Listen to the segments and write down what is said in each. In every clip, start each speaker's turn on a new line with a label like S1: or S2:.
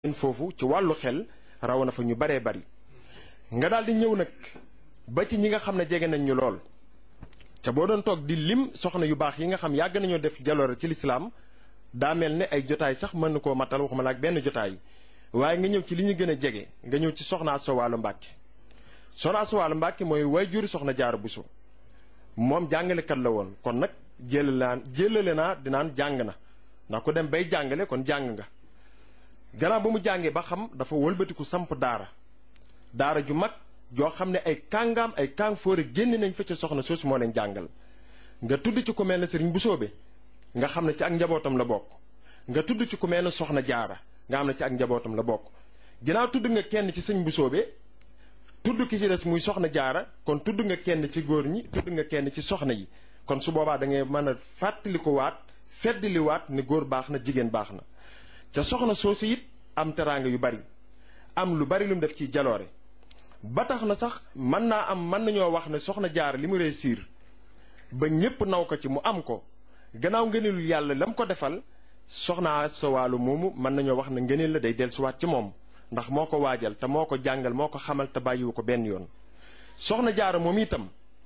S1: foofu ci wàllu xel raw na fa ñu baree bari nga daal di ñëw nag ba ci ñi nga xam ne jege nañ ñu lool te boo doon toog di lim soxna yu baax yi nga xam yàgg nañoo def jaloore ci lislaam daa mel ne ay jotaay sax mën na koo matal waxuma la ak benn jotaay waaye nga ñëw ci li ñu gën a jege nga ñëw ci soxna Asta Walo Mbàkke soxna Asta Walo Mbàkke mooy waajur soxna Jaara Buso moom jàngalekat la woon kon nag jëlale naan jëlale naa dinaan jàng na ndax ku dem bay jàngale kon jàng nga gannaaw ba mu jàngee ba xam dafa wëlbatiku samp daara daara ju mag joo xam ne ay kàngaam ay kàng fóore génn nañ fa ca soxna soosu moo leen jàngal nga tudd ci ku mel ne sëriñ Busoobe nga xam ne ci ak njabootam la bokk nga tudd ci ku mel ne soxna jaara nga xam ne ci ak njabootam la bokk ginnaaw tudd nga kenn ci sëñ Busoobe tudd ki ci des muy soxna jaara kon tudd nga kenn ci góor ñi tudd nga kenn ci soxna yi kon su boobaa da ngay mën a fàttali ko waat feddali waat ne góor baax na jigéen baax na ca soxna soosu it am teraanga yu bari am lu bari lu mu def ci jaloore ba tax na sax mën naa am mën nañoo wax ne soxna jaar li mu réussir ba ñépp naw ko ci mu am ko gannaaw ngëneelul yàlla la mu ko defal soxna sa wàllu moomu mën nañoo wax ne ngëneel la day dellusiwaat ci moom ndax moo ko waajal te moo ko jàngal moo ko xamal te bàyyiwu ko benn yoon soxna jaara moom itam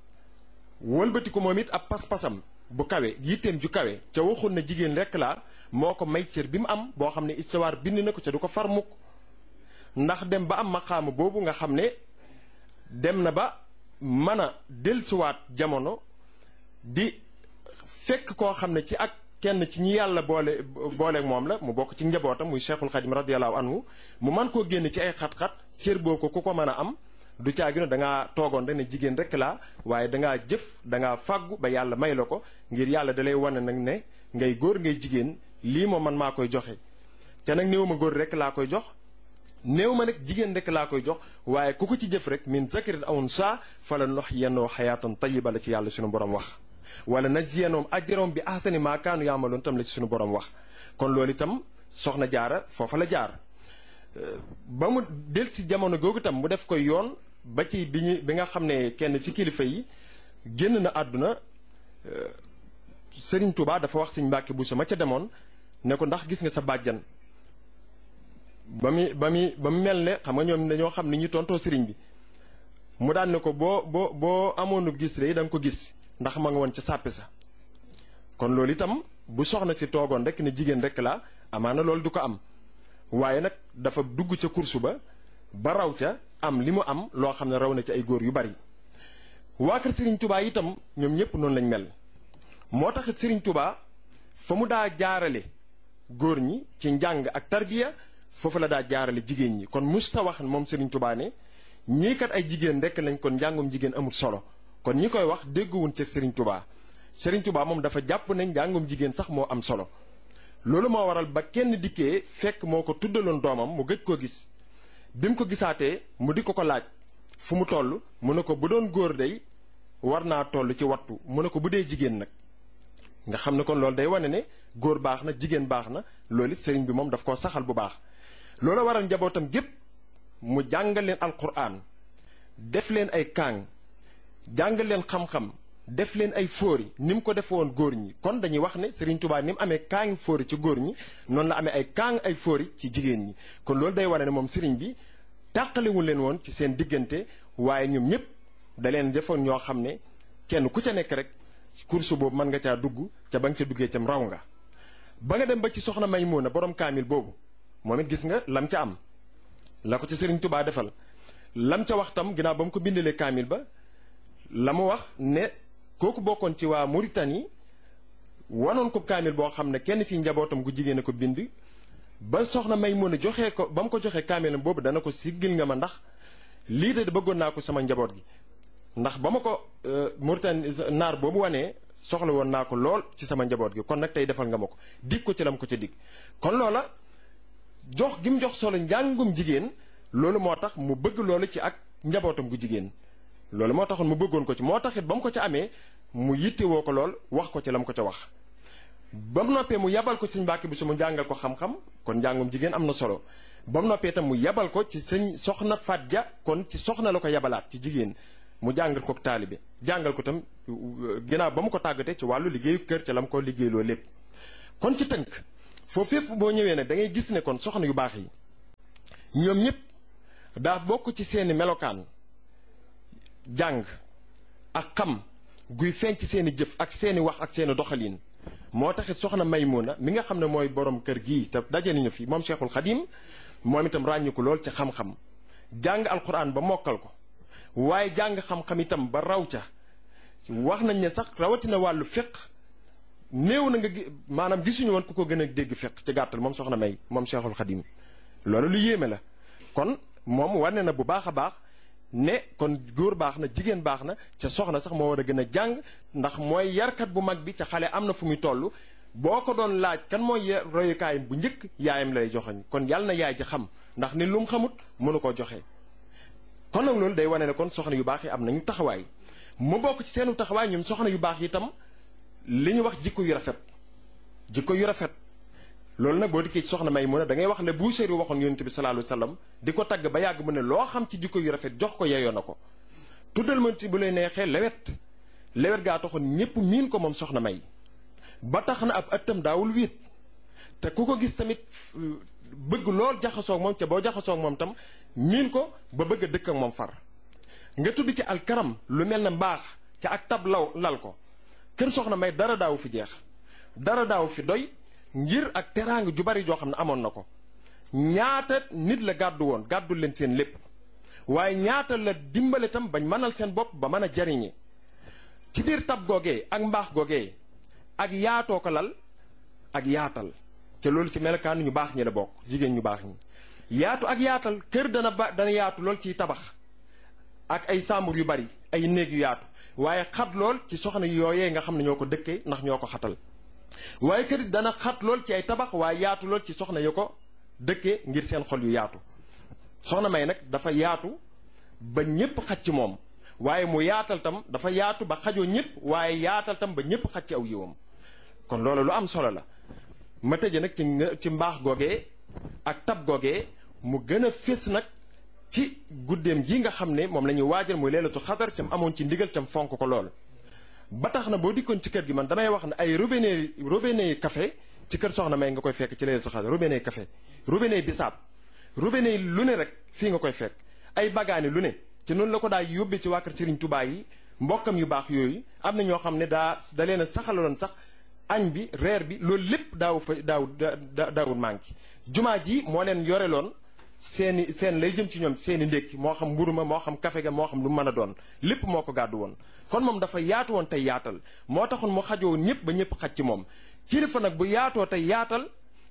S1: wëlbati ko moom it ab pas-pasam bu kawe yitteem ju kawe ca waxul na jigéen rekk laa moo ko may cër bi mu am boo xam ne istawaar bind na ko ca du ko far mukk ndax dem ba am maqaama boobu nga xam ne dem na ba mën a dellusiwaat jamono di fekk koo xam ne ci ak kenn ci ñi yàlla boole booleeg moom la mu bokk ci njabootam muy cheikhul xadim radiallahu anhu mu man koo génn ci ay xat-xat cër boo ko ku ko mën a am du caagi ne dangaa toogoon rek ne jigéen rek laa waaye dangaa jëf dangaa fàggu ba yàlla may la ko ngir yàlla dalay wane nag ne ngay góor ngay jigéen lii moom man maa koy joxe te nag néew ma góor rek laa koy jox néew ma nag jigéen rek laa koy jox waaye ku ko ci jëf rek min zakarin aw saa fala nox yennoo xayaatan tayiba la ci yàlla suñu borom wax wala najziyannahum ajrahum bi ahsani maa kaanu yaamaloon tam la ci suñu borom wax kon loolu itam soxna jaara foofa la jaar ba mu del si jamono googu itam mu def koy yoon ba ci bi ñu bi nga xam ne kenn ci kilifa yi génn na àdduna Sëriñ Tuubaa dafa wax Sëriñ Mbàkke Buso ma ca demoon ne ko ndax gis nga sa bàjjan ba muy ba muy ba mu mel ne xam nga ñoom dañoo xam ni ñu tontoo sëriñ bi mu daan ne ko boo boo boo amoonu gis rek da nga ko gis ndax ma nga woon ca sàppe sa kon loolu itam bu soxna si toogoon rek ne jigéen rek la amaana loolu du ko am waaye nag dafa dugg ca kursu ba ba raw ca am li mu am loo xam ne raw na ci ay góor yu bari waa kër Serigne Touba itam ñoom ñëpp noonu lañ mel moo taxit Serigne Touba fa mu daa jaarale góor ñi ci njàng ak tarbiya foofu la daa jaarale jigéen ñi kon musta wax moom Serigne Touba ne ñii kat ay jigéen rek lañ kon njàngum jigéen amul solo kon ñi koy wax dégguwun ci Serigne Touba Serigne Touba moom dafa jàpp ne njàngum jigéen sax moo am solo loolu moo waral ba kenn dikkee fekk moo ko tuddaloon doomam mu gëj koo gis bi mu ko gisaatee mu di ko ko laaj fu mu toll mu ne ko bu doon góor day war naa toll ci wattu mu ne ko bu dee jigéen nag nga xam ne kon loolu day wane ne góor baax na jigéen baax na loolu it sëriñ bi moom daf koo saxal bu baax loolu waral njabootam gépp mu jàngal leen alquran def leen ay kaang jàngal leen xam-xam def leen ay fóori ni mu ko def woon góor ñi kon dañuy wax ne Serigne Touba ni mu amee kaangi fóori ci góor ñi noonu la amee ay kaang ay fóori ci jigéen ñi kon loolu day wane ne moom Serigne bi tàqalewul leen woon ci seen diggante waaye ñoom ñëpp da leen defoon ñoo xam ne kenn ku ca nekk rek course boobu mën nga caa dugg ca ba nga ca duggee cam raw nga. ba nga dem ba ci soxna Maymuna borom kaamil boobu moom it gis nga lam ca am la ko ci Serigne Touba defal lam ca wax tam ginnaaw ba mu ko bindalee kaamil ba la mu wax ne. kooku bokkoon ci waa Mauritanie wanoon ko kaamil boo xam ne kenn ci njabootam gu jigéen a ko bind ba soxna may mën a joxee ko ba mu ko joxee kaamilam boobu dana ko siggil nga ma ndax lii de bëggoon naa ko sama njaboot gi ndax ba ma ko Mauritanie naar boobu wanee soxla woon naa ko lool ci sama njaboot gi kon nag tey defal nga ma ko dig ko ci lam ko ca dig kon loola jox gi mu jox solo njàngum jigéen loolu moo tax mu bëgg loolu ci ak njabootam gu jigéen loolu moo taxoon mu bëggoon ko ci moo taxit ba mu ko ca amee mu yittewoo ko lool wax ko ci la mu ko ca wax ba mu noppee mu yabal ko ci sëñ Mbàkke bi su mu jàngal ko xam-xam kon njàngum jigéen am na solo ba mu noppee tam mu yabal ko ci sëñ soxna Faat Ja kon ci soxna la ko yabalaat ci jigéen mu jàngal ko taalibe jàngal ko tam ginnaaw ba mu ko tàggatee ci wàllu liggéeyu kër ca la mu ko liggéeyloo lépp kon ci tënk foofu fépp boo ñëwee nag da ngay gis ne kon soxna yu baax yi ñoom ñëpp daa bokk ci seeni melokaan jàng ak xam guy feeñ ci seeni jëf ak seeni wax ak seeni doxalin moo taxit soxna Maymuna mi nga xam ne mooy borom kër gii te daje nañu fi moom Cheikhul Xadim moom itam ràññiku lool ci xam-xam jàng alquran ba mokkal ko waaye jàng xam-xam itam ba raw ca wax nañ ne sax rawatina wàllu fiq néew na nga maanaam gisuñu woon ku ko gën a dégg fiq ci gàttal moom soxna May moom Cheikhul Xadim loolu lu yéeme la kon moom wane na bu baax a baax ne kon góor baax na jigéen baax na ca soxna sax moo war a gën a jàng ndax mooy yarkat bu mag bi ca xale am na fu muy toll boo ko doon laaj kan mooy royukaayam bu njëkk yaayam lay joxoñ kon yàlla na yaay ji xam ndax ni lu mu xamut mënu koo joxe. kon nag loolu day wane ne kon soxna yu baax yi am nañu taxawaay mu bokk ci seenu taxawaay ñun soxna yu baax yi itam li ñu wax jikko yu rafet jikko yu rafet. loolu nag boo dikkee ci soxna may mu ne da ngay wax le Buusiri waxoon yonent bi sallallahu alayhi wasallam di ko tagg ba yàgg mu ne loo xam ci jikko yu rafet jox ko yeyoo na ko tuddal ma ci bu lay neexee lewet lewet gaa taxoon ñépp miin ko moom soxna may ba tax na ab ëttam daawul wiit te ku ko gis tamit bëgg lool jaxasoog moom ca boo jaxasoog moom tam miin ko ba bëgg a dëkk ak moom far nga tudd ci alkaram lu mel ne mbaax ca ak tab law lal ko kër soxna may dara daawu fi jeex dara daawu fi doy ngir ak teraanga ju bari joo xam ne amoon na ko ñaata nit la gàddu woon gàddu leen seen lépp waaye ñaata la dimbale tam bañ mënal seen bopp ba mën a jariñe ci biir tab googee ak mbaax googee ak yaatoo ko lal ak yaatal te loolu ci melokaan ñu baax ñi la bokk jigéen ñu baax ñi yaatu ak yaatal kër dana ba dana yaatu lool ciy tabax ak ay sàmbur yu bari ay néeg yu yaatu waaye xat lool ci soxna yooyee nga xam ne ñoo ko dëkkee ndax ñoo ko xatal waaye kër dana xat lool ci ay tabax waaye yaatu lool ci soxna ya ko dëkkee ngir seen xol yu yaatu soxna may nag dafa yaatu ba ñépp xaj ci moom waaye mu yaatal tam dafa yaatu ba xajoo ñépp waaye yaatal tam ba ñépp xaj ci aw yiwam kon loolu lu am solo la ma tëje nag ci ci mbaax googee ak tab googee mu gën a fés nag ci guddeem gi nga xam ne moom la ñuy waajal muy leelatu xadar cam amoon ci ndigal cam fonk ko lool ba tax na boo dikkoon ci kër gi man damay wax ne ay robinet robinet café ci kër soxna may nga koy fekk ci leelatu xadar robinet café robinet bisaab robinet lu ne rek fii nga koy fekk ay bagaani lu ne ci noonu la ko daa yóbbee ci waa kër Serigne Touba yi mbokkam yu baax yooyu am na ñoo xam ne daa da leen a saxaloon sax añ bi reer bi loolu lépp daaw fa daaw da daawul manqué jumaa ji moo leen yoreloon seeni seen lay jëm ci ñoom seeni ndékki moo xam mburu ma moo xam kafe ga moo xam lu mën a doon lépp moo ko gàddu woon kon moom dafa yaatu woon tey yaatal moo taxoon mu xajoo ñëpp ba ñëpp xaj ci moom kilifa nag bu yaatoo tey yaatal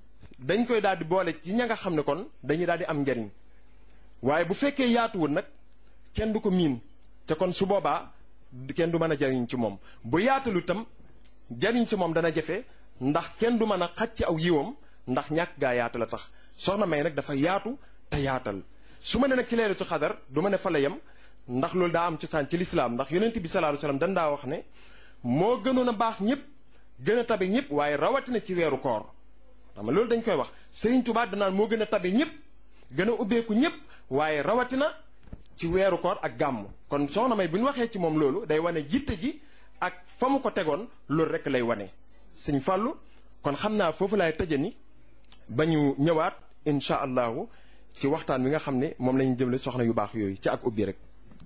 S1: dañ koy daal di boole ci ña nga xam ne kon dañuy daal di am njariñ waaye bu fekkee yaatuwul nag kenn du ko miin te kon su boobaa kenn du mën a jariñ ci moom bu yaatalu itam jariñ ci moom dana jafe ndax kenn du mën a xaj ci aw yiwam ndax ñàkk gaa yaatu la tax soxna may nag dafa yaatu te yaatal su ma ne nag ci leelatu xadar du ma ne fa la yem ndax loolu daa am cosaan ci lislaam ndax yonent bi sallallahu alayhi wasallam dan daa wax ne moo gënoon a baax ñëpp gën a tabe ñëpp waaye rawatina ci weeru koor xam loolu dañ koy wax Sëriñ Tuubaa danaan moo gën a tabe ñëpp gën a ubbeeku ñëpp waaye rawatina ci weeru koor ak gàmm kon soxna may bu ñu waxee ci moom loolu day wane jitte ji ak fa mu ko tegoon loolu rek lay wane sëñ Fàllu kon xam naa foofu laay tëjani ba ñu ñëwaat incha allahu ci waxtaan wi nga xam ne moom la ñu jëmle soxna yu baax yooyu ci ak ubbi rek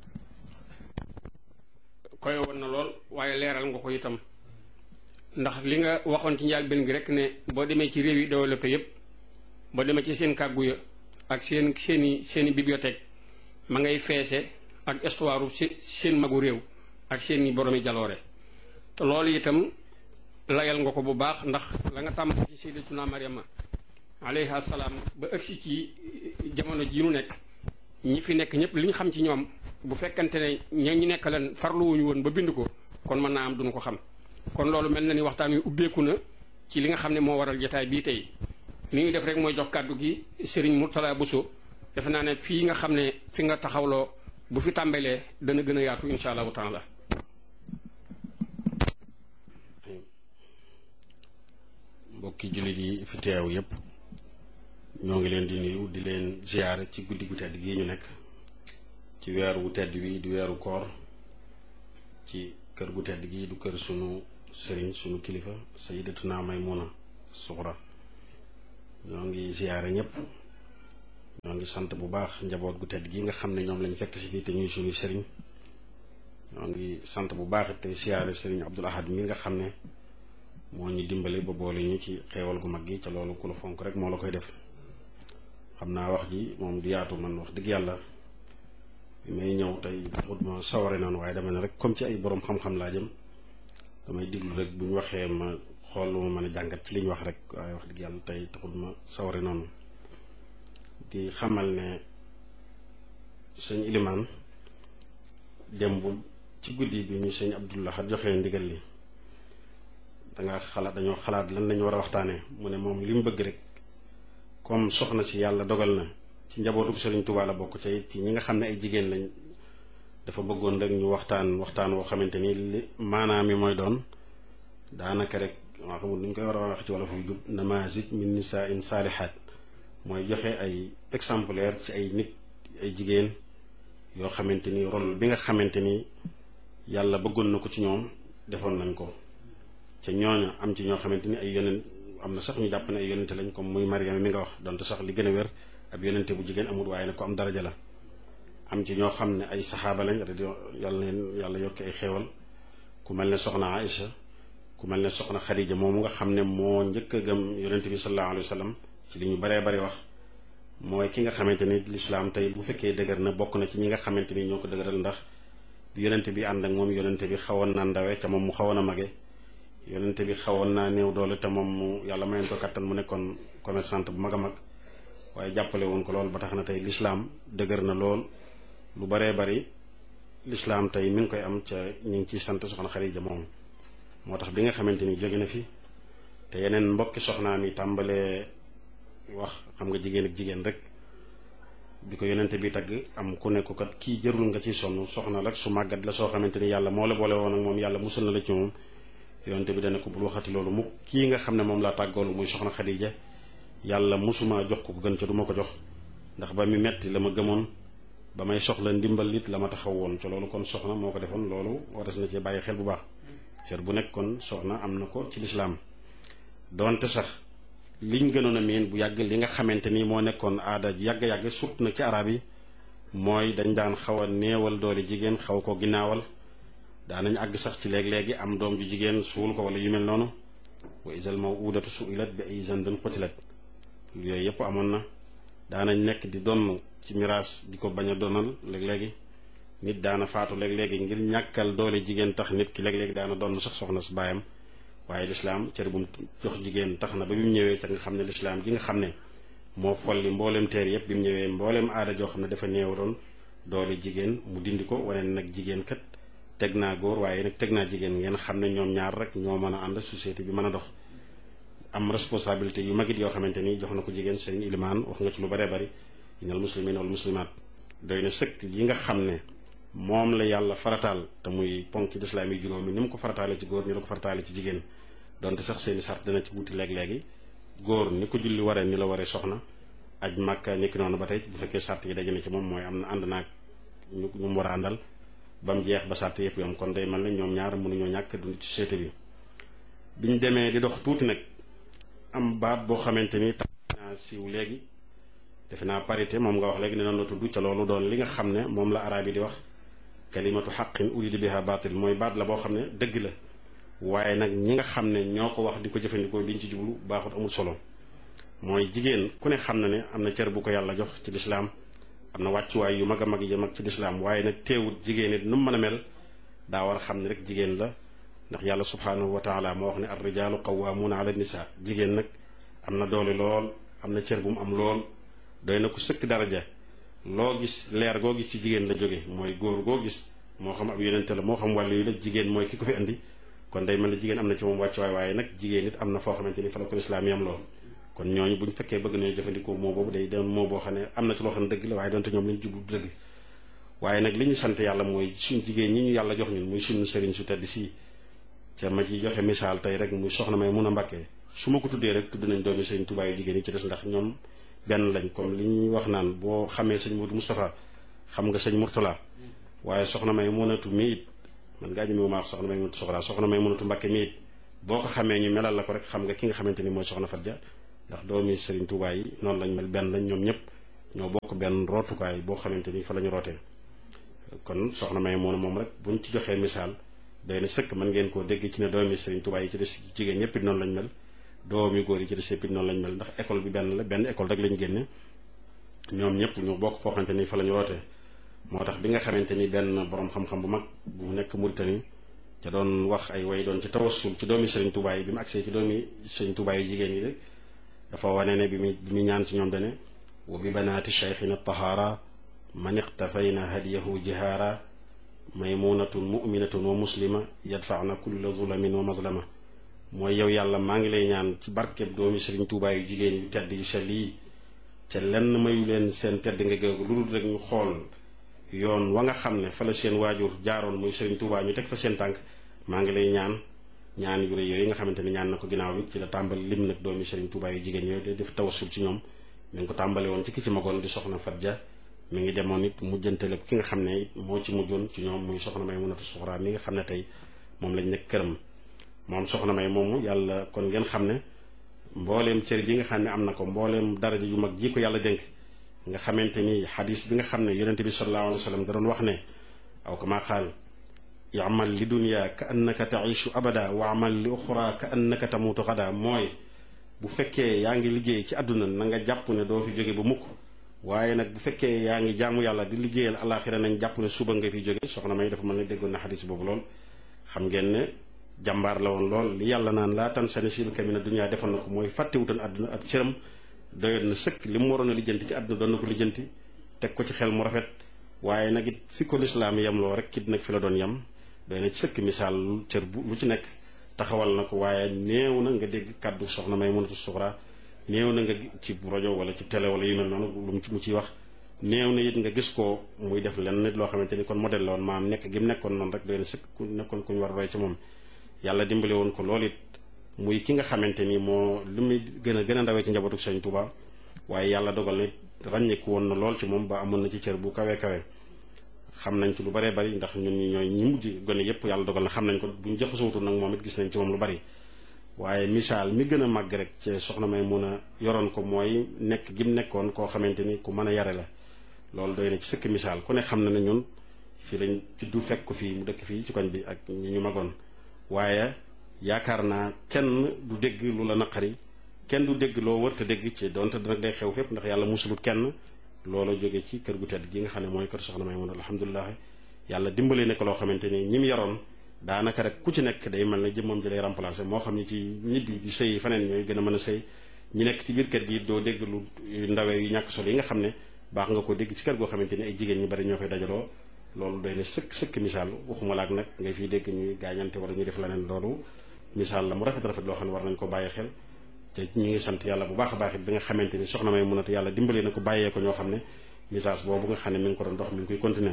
S2: koy woon na lool waaye leeral nga ko itam ndax li nga waxoon ci njaal benn gi rek ne boo demee ci réew yi développé yépp boo demee ci seen kàggu ya ak seen seeni seeni bibliothèque ma ngay feese ak histoire seen magu réew ak seeni boromi jaloore te loolu itam layal nga ko bu baax ndax la nga tàmm ci sayyidatuna Maryama alayha salaam ba ëgsi ci jamono ji nu nekk ñi fi nekk ñëpp li ñu xam ci ñoom bu fekkante ne ña ñu nekk leen farluwuñu woon ba bind ko kon mën naa am duñu ko xam kon loolu mel na ni waxtaan wi ubbeeku na ci li nga xam ne moo waral jotaay bii tey li ñuy def rek mooy jox kàddu gi Serigne Mourtala Bousso defe naa ne fii nga xam ne fi nga taxawloo bu fi tàmbalee dana gën a yaatu insha allahu taala
S3: mbokki jullit yi fi teew yépp ñoo ngi leen di nuyu di leen ziyaare ci guddi gu tedd gii ñu nekk ci weer wu tedd wi di weeru koor ci kër gu tedd gii du kër sunu sëriñ sunu kilifa sayyidatuna Maymuna Suxra ñoo ngi ziyaare ñépp ñoo ngi sant bu baax njaboot gu tedd gi nga xam ne ñoom lañ fekk si fii te ñuy suñu sëriñ ñoo ngi sant bu baax te siyaare sëriñ Abdul Ahad mi nga xam ne moo ñu dimbale ba boole ñu ci xeewal gu mag gi ca loolu ku la fonk rek moo la koy def xam naa wax ji moom du yaatu man wax dëgg yàlla bi may ñëw tey taxut ma saware noonu waaye dama ne rek comme ci ay borom xam-xam laa jëm damay diglu rek bu ñu waxee ma xool lu ma mën a jàngat ci li ñu wax rek waaye wax dëgg yàlla tey taxut ma saware noonu di xamal ne sëñ Ilimaan démb ci guddi bi ñu sëñ Abdullah joxe ndigal li danga xalaat dañoo xalaat lan lañu war a waxtaanee mu ne moom li mu bëgg rek comme soxna si yàlla dogal na ci njabootu Sëriñ Tuubaa la bokk ca it ci ñi nga xam ne ay jigéen lañ dafa bëggoon rek ñu waxtaan waxtaan woo xamante ni li maanaam mi mooy doon daanaka rek waa xamul nu ñu koy war a wax ci wala fu jub namazij min nisaa in saalihaat mooy joxe ay exemplaire ci ay nit ay jigéen yoo xamante ni rôle bi nga xamante ni yàlla bëggoon na ko ci ñoom defoon nañ ko ca ñooña am ci ñoo xamante ni ay yonent am na sax ñu jàpp ne ay yonente lañ comme muy Mariama mi nga wax donte sax li gën a wér ab yonente bu jigéen amul waaye nag ko am daraja la am ci ñoo xam ne ay saxaaba lañ radio yàlla neen yàlla yokki ay xéewal ku mel ne soxna Aïcha ku mel ne soxna Xadija moomu nga xam ne moo njëkk a gëm yonente bi sallallahu alayhi wa sallam ci li ñu baree bari wax mooy ki nga xamante ni lislaam tey bu fekkee dëgër na bokk na ci ñi nga xamante ni ñoo ko dëgëral ndax bi yonente bi ànd ak moom yonente bi xawoon naa ndawe ca moom mu xawoon a mage yonente bi xawoon naa néew doole te moom mu yàlla mayoon ko kattan mu nekkoon commerçante bu mag a mag waaye jàppale woon ko lool ba tax na tey lislaam dëgër na lool lu baree bari lislaam tey mi ngi koy am ca ñu ngi ciy sant soxna Xadija moom moo tax bi nga xamante ni jóge na fi te yeneen mbokki soxnaam yi tàmbalee wax xam nga jigéen ak jigéen rek bi ko yonente bi tagg am ku ne ko kat kii jërul nga ciy sonn soxna rek su màggat la soo xamante ni yàlla moo la boole woon ak moom yàlla musul na la ci moom yonente bi dana ko bul waxati loolu mu kii nga xam ne moom laa tàggoolu muy soxna Xadija yàlla musuma jox ko ko gën ca du ma ko jox ndax ba mi metti la ma gëmoon ba may soxla ndimbal it la ma taxaw woon ca loolu kon soxna moo ko defoon loolu waras na cee bàyyi xel bu baax cër bu nekk kon soxna am na ko ci lislaam donte sax liñ gënoon a miin bu yàgg li nga xamante ni moo nekkoon aada yàgg-yàgg surtout nag ci arab yi mooy dañ daan xaw a néewal doole jigéen xaw ko ginnaawal daanañ àgg sax ci léeg-léegi am doom ju jigéen suul ko wala yu mel noonu wa isal mawudatu suilat bi ay zanbin qutilat yooyu yëpp amoon na daanañ nekk di donn ci miraas di ko bañ a donal léeg-léegi nit daana faatu léeg-léegi ngir ñàkkal doole jigéen tax nit ki léeg-léegi daana donn sax soxna su baayam waaye lislaam cër bu mu jox jigéen tax na ba bi mu ñëwee ca nga xam ne lislaam gi nga xam ne moo folli mbooleem teer yëpp bi mu ñëwee mbooleem aada joo xam ne dafa néew doon doole jigéen mu dindi ko wane nag jigéen kat teg naa góor waaye nag teg naa jigéen ngeen xam ne ñoom ñaar rek ñoo mën a ànd société bi mën a dox am responsabilité yu magit yoo xamante ni jox na ko jigéen sëriñ ilimaan wax nga ci lu baree bari inal muslimin wal muslimaat doy na sëkk yi nga xam ne moom la yàlla farataal te muy ponk lislaam yi juróomi ni mu ko farataale ci góor ni la ko farataale ci jigéen donte sax seeni sart dana ci wuti léeg-léegi góor ni ko julli waree ni la waree soxna aj màkka nekki noonu ba tey bu fekkee sart yi daje na ci moom mooy am na ànd naag ñu ñu mu war a àndal ba mu jeex ba sart yëpp yom kon day mel ne ñoom ñaar mënuñoo ñàkk dund ci société bi biñ demee di dox tuuti nag am baat boo xamante ni tax naa siiw léegi defe naa parité moom nga wax léegi ne noonu la tudd ca loolu doon li nga xam ne moom la araab yi di wax kalimatu xaqin urida biha baatil mooy baat la boo xam ne dëgg la waaye nag ñi nga xam ne ñoo ko wax di ko jëfandikoo liñ ci jublu baaxut amul solo mooy jigéen ku ne xam na ne am na cër bu ko yàlla jox ci lislaam am na wàccuwaay yu mag a mag yi mag ci lislaam waaye nag teewut jigéen it nu mu mën a mel daa war a xam ne rek jigéen la ndax yàlla subhaanahu wa taala moo wax ne ar rijaalu qawwaamuuna ala nisa jigéen nag am na doole lool am na cër bu mu am lool doy na ko sëkk daraja loo gis leer goo gis ci jigéen la jóge mooy góor goo gis moo xam ab yonente la moo xam wàllu yi la jigéen mooy ki ko fi indi kon day mel ne jigéen am na ci moom wàccuwaay waaye nag jigéen it am na foo xamante ni fa la ko lislaam yam lool kon ñooñu bu ñu fekkee bëgg nañu jëfandikoo moo boobu day doon moo boo xam ne am na ci loo xam ne dëgg la waaye doonte ñoom li ñu jublu du dëgg waaye nag li ñu sant yàlla mooy suñ jigéen ñi ñu yàlla jox ñun muy suñu sëriñ su tedd si ca ma ci joxe misaal tey rek muy soxna may mun a mbàkkee su ma ko tuddee rek tudd nañ doomi sëriñ Tuubaa yu jigéen yi ci des ndax ñoom benn lañ comme li ñuy wax naan boo xamee sëñ Modou Moustapha xam nga sëñ Mourtala waaye soxna may munatu mi it man ngaa ñëme ma wax soxna may munatu soxla soxna may munatu mbàkke mi it boo ko xamee ñu melal la ko rek xam nga ki nga xamante ni mooy soxna Fatia ndax doomi sëriñ Tuubaa yi noonu lañ mel benn lañ ñoom ñëpp ñoo bokk benn rootukaay boo xamante ni fa la ñu rootee kon soxna may moom moom rek buñ ci joxee misaal day na sëkk mën ngeen koo dégg ci ne doomi Sëriñ Tuubaa yi ci des jigéen ñëpp it noonu lañ mel doomi góor yi ci des yëpp it noonu lañ mel ndax école bi benn la benn école rek lañ génne ñoom ñëpp ñu bokk foo xamante ni fa la ñu rootee moo tax bi nga xamante ni benn borom xam-xam bu mag bu nekk Mauritanie ca doon wax ay way doon ci tawassul ci doomi Sëriñ Tuubaa yi bi mu agsee ci doomi Sëriñ Tuubaa yi jigéen yi rek dafa wane ne bi mu bi mu ñaan ci ñoom dane wa bi banaati cheikhina tahaara man iqtafayna hadiyahu jihaara maymunatun muminatun wa muslima yadfaana kulla zulamin wa mazlama mooy yow yàlla maa ngi lay ñaan ci barkeb doomi Sëriñ Tuubaa yu jigéen yu tedd yu sell yi ca lenn mayu leen seen tedd nga géegu lu dul rek ñu xool yoon wa nga xam ne fa la seen waajur jaaroon muy Sëriñ Tuubaa ñu teg fa seen tànk maa ngi lay ñaan ñaan yu rëy yooyu nga xamante ni ñaan na ko ginnaaw bi ci la tàmbali lim nag doomi Sëriñ Tuubaa yu jigéen yooyu def tawassul ci ñoom mi ngi ko tàmbale woon ci ki ci magoon di soxna Fatja mi ngi demoon it mujjantale ki nga xam ne moo ci mujjoon ci ñoom muy soxna may munatu suxraa mi nga xam ne tey moom lañ nekk këram moom soxna may moomu yàlla kon ngeen xam ne mbooleem cër bi nga xam ne am na ko mbooleem daraja yu mag ji ko yàlla dénk nga xamante ni xadis bi nga xam ne yonente bi sallallahu alayhi wa sallam da doon wax ne aw kama qaal yamal li dunya ka annaka taishu abada wa amal li uxra ka annaka tamutu xada mooy bu fekkee yaa ngi liggéey ci àdduna na nga jàpp ne doo fi jóge ba mukk waaye nag bu fekkee yaa ngi jaamu yàlla di liggéeyal alaxira nañ jàpp ne suba nga fi jóge soxna may dafa mën ne déggoon na xadis boobu lool xam ngeen ne jàmbaar la woon lool li yàlla naan laa tan sani sil kamina dunya defoon na ko mooy fàttewutoon àdduna ab cëram doyoon na sëkk li mu waroon a lijjanti ci àdduna doon na ko lijjanti teg ko ci xel mu rafet waaye nag it fi ko lislaam yem loo rek kit nag fi la doon yem doy na ci sëkk misaal cër bu lu ci nekk taxawal na ko waaye néew na nga dégg kàddu soxna may mënatu suxra néew na nga ci rajo wala ci télé wala yu mel noonu lu mu ciy wax néew na it nga gis ko muy def lenn nit loo xamante ni kon modèle la woon maam nekk gi mu nekkoon noonu rek doy na sëkk ku nekkoon ku ñu war a roy ci moom yàlla dimbale woon ko loolu it muy ki nga xamante ni moo li muy gën a gën a ndawee ci njabootu Sëñ Tuuba waaye yàlla dogal na ràññeeku woon na lool ci moom ba amoon na ci cër bu kawe kawe xam nañ ci lu baree bari ndax ñun ñi ñooy ñi mujj gone yépp yàlla dogal na xam nañ ko buñ jaxasootu nag moom it gis nañ ci moom lu bari waaye misaal mi gën a màgg rek ci soxna may mun a yoroon ko mooy nekk gi mu nekkoon koo xamante ni ku mën a yare la loolu doy na ci sëkk misaal ku ne xam na ne ñun fii lañ juddu fekk ko fii mu dëkk fii ci koñ bi ak ñi ñu magoon waaye yaakaar naa kenn du dégg lu la naqari kenn du dégg loo wërta dégg ci donte nag day xew fépp ndax yàlla musulut kenn loola jóge ci kër gu tedd gi nga xam ne mooy kër soxna may mun alhamdulilah yàlla dimbale ne ko loo xamante ni ñi mu yaroon daanaka rek ku ci nekk day mel ne jëmmam ji lay remplacer moo xam ni ci ñibbi di sëy faneen ñooy gën a mën a sëy ñi nekk ci biir kër gi doo dégg lu ndawee yu ñàkk solo yi nga xam ne baax nga ko dégg ci kër goo xamante ni ay jigéen ñu bari ñoo fay dajaloo loolu doy na sëkk sëkk misaal waxuma laak nag ngay fiy dégg ñuy gaañante wala ñuy def leneen loolu misaal la mu rafet rafet loo xam ne war nañ ko bàyyi xel te ñu ngi sant yàlla bu baax a baax it bi nga xamante ni soxna may munatu yàlla dimbalee na ko bàyyee ko ñoo xam ne message boobu nga xam ne mi ngi ko doon dox mi ngi koy continuer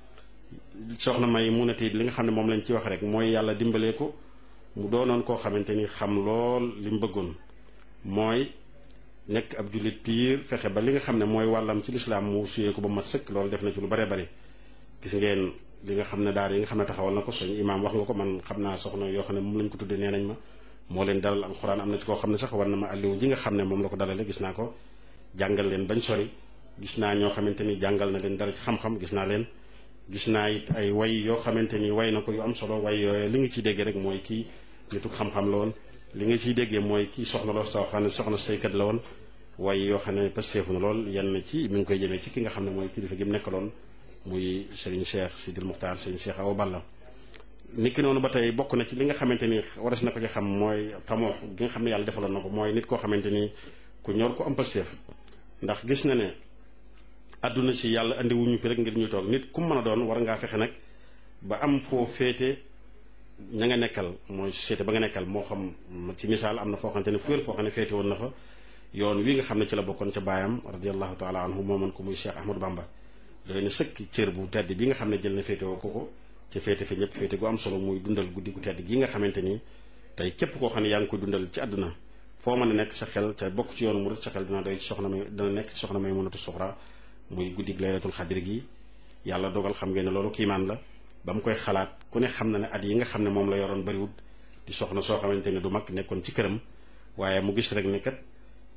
S3: soxna may munatu li nga xam ne moom lañ ci wax rek mooy yàlla dimbalee ko mu doonoon koo xamante ni xam lool li mu bëggoon mooy nekk ab jullit piir fexe ba li nga xam ne mooy wàllam ci lislaam mu suyee ko ba mat sëkk loolu def na ci lu bare bari gis ngeen li nga xam ne daara yi nga xam ne taxawal na ko suñu imaam wax nga ko man xam naa soxna yoo xam ne moom lañ ko tuddee nee nañ ma moo leen dalal alxuraan am na ci koo xam ne sax war na ma àlliwu ji nga xam ne moom la ko dalale gis naa ko jàngal leen bañ sori gis naa ñoo xamante ni jàngal na leen dara ci xam-xam gis naa leen gis naa it ay way yoo xamante ni way na ko yu am solo way yooyu li nga ciy déggee rek mooy kii nitu xam-xam la woon li nga ciy déggee mooy kii soxna loo soo xam ne soxna saykat la woon way yoo xam ne pasteefu na lool yenn ci mi ngi koy jëmee ci ki nga xam ne mooy kilifa gi mu nekkaloon muy Serigne Cheikh Sidil Muxtaar Serigne Cheikh Awa Balla nit ki noonu ba tey bokk na ci li nga xamante ni waras na ko ci xam mooy tamoo gi nga xam ne yàlla defaloon na ko mooy nit koo xamante ni ku ñor ko am pasteef ndax gis na ne àdduna si yàlla andi wuñu fi rek ngir ñu toog nit ku mën a doon war ngaa fexe nag ba am foo féete ña nga nekkal mooy société ba nga nekkal moo xam ci misaal am na foo xamante ne fu foo xam ne féete woon na fa yoon wi nga xam ne ci la bokkoon ca baayam radiallahu taala anhu moomoon ko muy Cheikh Ahmadou Bamba doy na sëkk cër bu tedd bi nga xam ne jël na féete woo ko ko ca féete fi ñëpp féete gu am solo muy dundal guddi gu tedd gi nga xamante ni tey képp koo xam ne yaa ngi koy dundal ci àdduna foo mën a nekk sa xel ca bokk ci yoonu murid sa xel dina doy ci soxna may dina nekk ci soxna may mënatu suxra muy guddi laylatul xadri gi yàlla dogal xam ngeen ne loolu kiimaan la ba mu koy xalaat ku ne xam na ne at yi nga xam ne moom la yoroon bariwut di soxna soo xamante ne du mag nekkoon ci këram waaye mu gis rek ne kat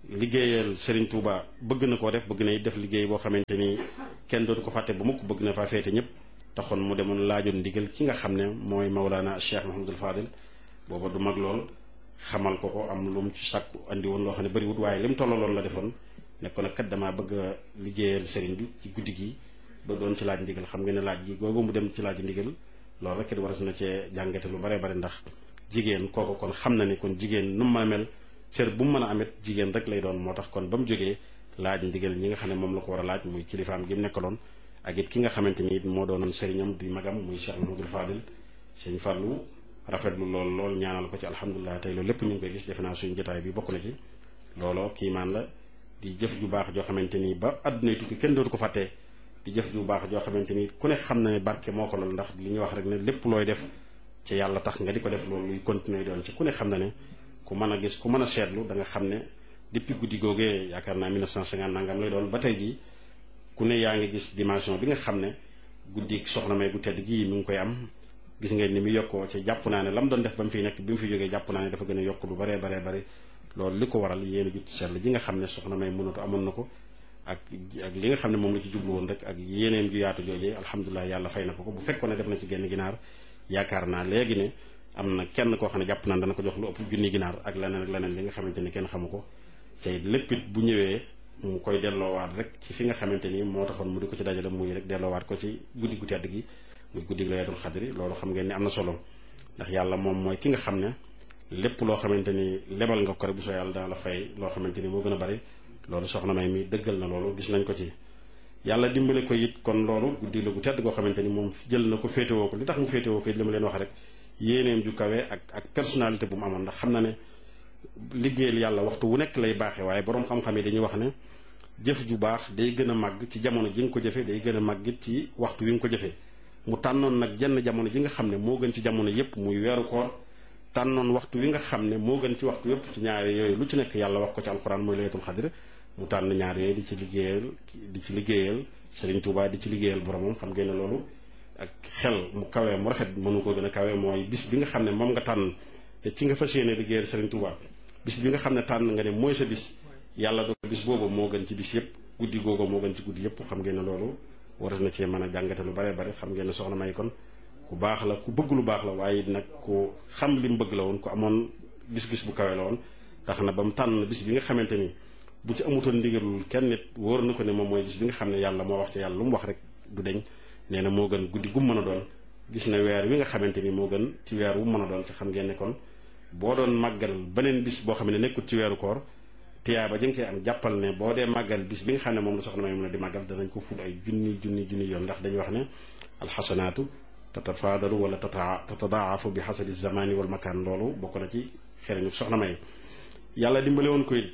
S3: liggéeyal Serigne Touba bëgg na koo def bëgg na it def liggéey boo xamante ni kenn dootu ko fàtte ba mukk bëgg na faa féete ñëpp taxoon mu demoon laajoon ndigal ki nga xam ne mooy Maulana Cheikh Mahamadul Fadil booba du mag lool xamal ko ko am lu mu ci sàkku andi woon loo xam ne bëriwut waaye li mu tollaloon la defoon ne ko nag kat damaa bëgg a liggéeyal Serigne bi ci guddi gi ba doon ci laaj ndigal xam nga ne laaj gi googu mu dem ci laaj ndigal loolu rek it waras na cee jàngate lu bare bare ndax jigéen kooku kon xam na ni kon jigéen nu mu mën a mel cër bu mu mën a amet jigéen rek lay doon moo tax kon ba mu jógee laaj ndigal ñi nga xam ne moom la ko war a laaj muy kilifaam gi mu nekkaloon ak it ki nga xamante ni it moo doonoon sëriñam di magam muy Cheikh Mahamadul Fadil sëñ Fallou rafetlu lool lool ñaanal ko ci alhamdulilah tey loolu lépp ñu ngi koy gis defe naa suñu jotaay bi bokk na ci looloo kiimaan la di jëf ju baax joo xamante ni ba àdduna tukki kenn dootu ko fàttee di jëf ju baax joo xamante ni ku ne xam na ne barke moo ko lool ndax li ñuy wax rek ne lépp looy def ci yàlla tax nga di ko def loolu luy continuer doon ci ku ne xam na ne ku mën a gis ku mën a seetlu da nga xam ne depuis guddi googee yaakaar naa 1950 nangam lay doon ba tey jii ku ne yaa ngi gis dimension bi nga xam ne guddi soxna may gu tedd gii mi ngi koy am gis ngeen ni mu yokkoo ci jàpp naa ne la mu doon def ba mu fiy nekk bi mu fi jógee jàpp naa ne dafa gën a yokk lu baree baree bari loolu li ko waral yéen a jut sell ji nga xam ne soxna may mënatu amoon na ko ak ak li nga xam ne moom la ci jublu woon rek ak yeneen ju yaatu joojee alhamdulilah yàlla fay na ko ko bu fekkoon ne def na ci genn ginaar yaakaar naa léegi ne am na kenn koo xam ne jàpp naa dana ko jox lu ëpp junni ginaar ak leneen ak leneen li nga xamante ni kenn xamu ko tey lépp it bu ñëwee mu koy delloowaat rek ci fi nga xamante ni moo taxoon mu di ko ci dajale muy rek delloowaat ko ci guddi gu tedd gi muy guddi gu laylatul xadri loolu xam ngeen ni am na solo ndax yàlla moom mooy ki nga xam ne lépp loo xamante ni lebal nga ko rek bu soo yàlla dana la fay loo xamante ni moo gën a bari loolu soxna may mi dëggal na loolu gis nañ ko ci yàlla dimbale ko it kon loolu guddi la gu tedd goo xamante ni moom jël na ko féetewoo ko li tax mu féetewoo ko it li ma leen wax rek yéeneem ju kawe ak ak personnalité bu mu amoon ndax xam na ne liggéeyal yàlla waxtu wu nekk lay baaxee waaye boroom xam-xam yi dañuy wax ne jëf ju baax day gën a màgg ci jamono ji nga ko jëfee day gën a màgg it ci waxtu wi nga ko jëfee mu tànnoon nag jenn jamono ji nga xam ne moo gën ci jamono yépp muy weeru koor tànnoon waxtu wi nga xam ne moo gën ci waxtu yépp ci ñaari yooyu lu ci nekk yàlla wax ko ci alxuraan mooy laylatul xadr mu tànn ñaar yooyu di ci liggéeyal di ci liggéeyal Serigne Touba di ci liggéeyal boromam xam ngeen ne loolu ak xel mu kawee mu rafet mënu ko gën a kawee mooy bis bi nga xam ne moom nga tànn te ci nga fas yéene liggéeyal Serigne Touba bis bi nga xam ne tànn nga ne mooy sa bis yàlla do bis boobu moo gën ci bis yépp guddi googu moo gën ci guddi yépp xam ngeen ne loolu waras na cee mën a jàngate lu bare bare xam ngeen ne soxna may kon ku baax la ku bëgg lu baax la waaye nag ku xam li mu bëgg la woon ku amoon gis-gis bu kawe la woon tax na ba mu tànn bis bi nga xamante ni bu ci amutoon ndigalul kenn nit wóor na ko ne moom mooy bis bi nga xam ne yàlla moo wax ci yàlla lu mu wax rek du deñ nee na moo gën guddi gu mën a doon gis na weer wi nga xamante ni moo gën ci weer wu mën a doon te xam ngeen ne kon boo doon màggal beneen bis boo xam ne nekkul ci weeru koor tiyaaba ji nga koy am jàppal ne boo dee màggal bis bi nga xam ne moom la soxna may mën a di màggal danañ ko ful ay junni junni junni yoon ndax dañuy wax ne alxasanaatu tatafaadalu wala tata tatadaafu bi xasabi zamani wal makaan loolu bokk na ci xereñu soxna may yàlla dimbale woon koy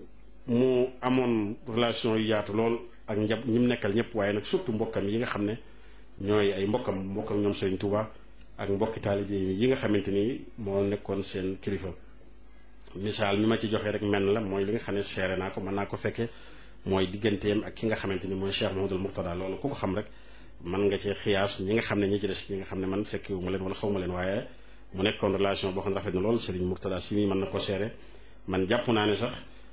S3: mu amoon relation yu yaatu lool ak njab ñi mu nekkal ñëpp waaye nag surtout mbokkam yi nga xam ne ñooy ay mbokkam mbokkam ñoom Serigne Touba ak mbokki taalibe yi nga xamante ni moo nekkoon seen kilifa misaal mi ma ci joxe rek menn la mooy li nga xam ne seere naa ko mën naa ko fekke mooy digganteem ak ki nga xamante ni mooy Cheikh Mahamadul Murtada loolu ku ko xam rek mën nga ci xiyaas ñi nga xam ne ñi ci des ñi nga xam ne man fekkiwu ma leen wala xaw ma leen waaye mu nekkoon relation boo xam ne rafet na lool Serigne Murtada si mi mën na ko seere man jàpp naa ne sax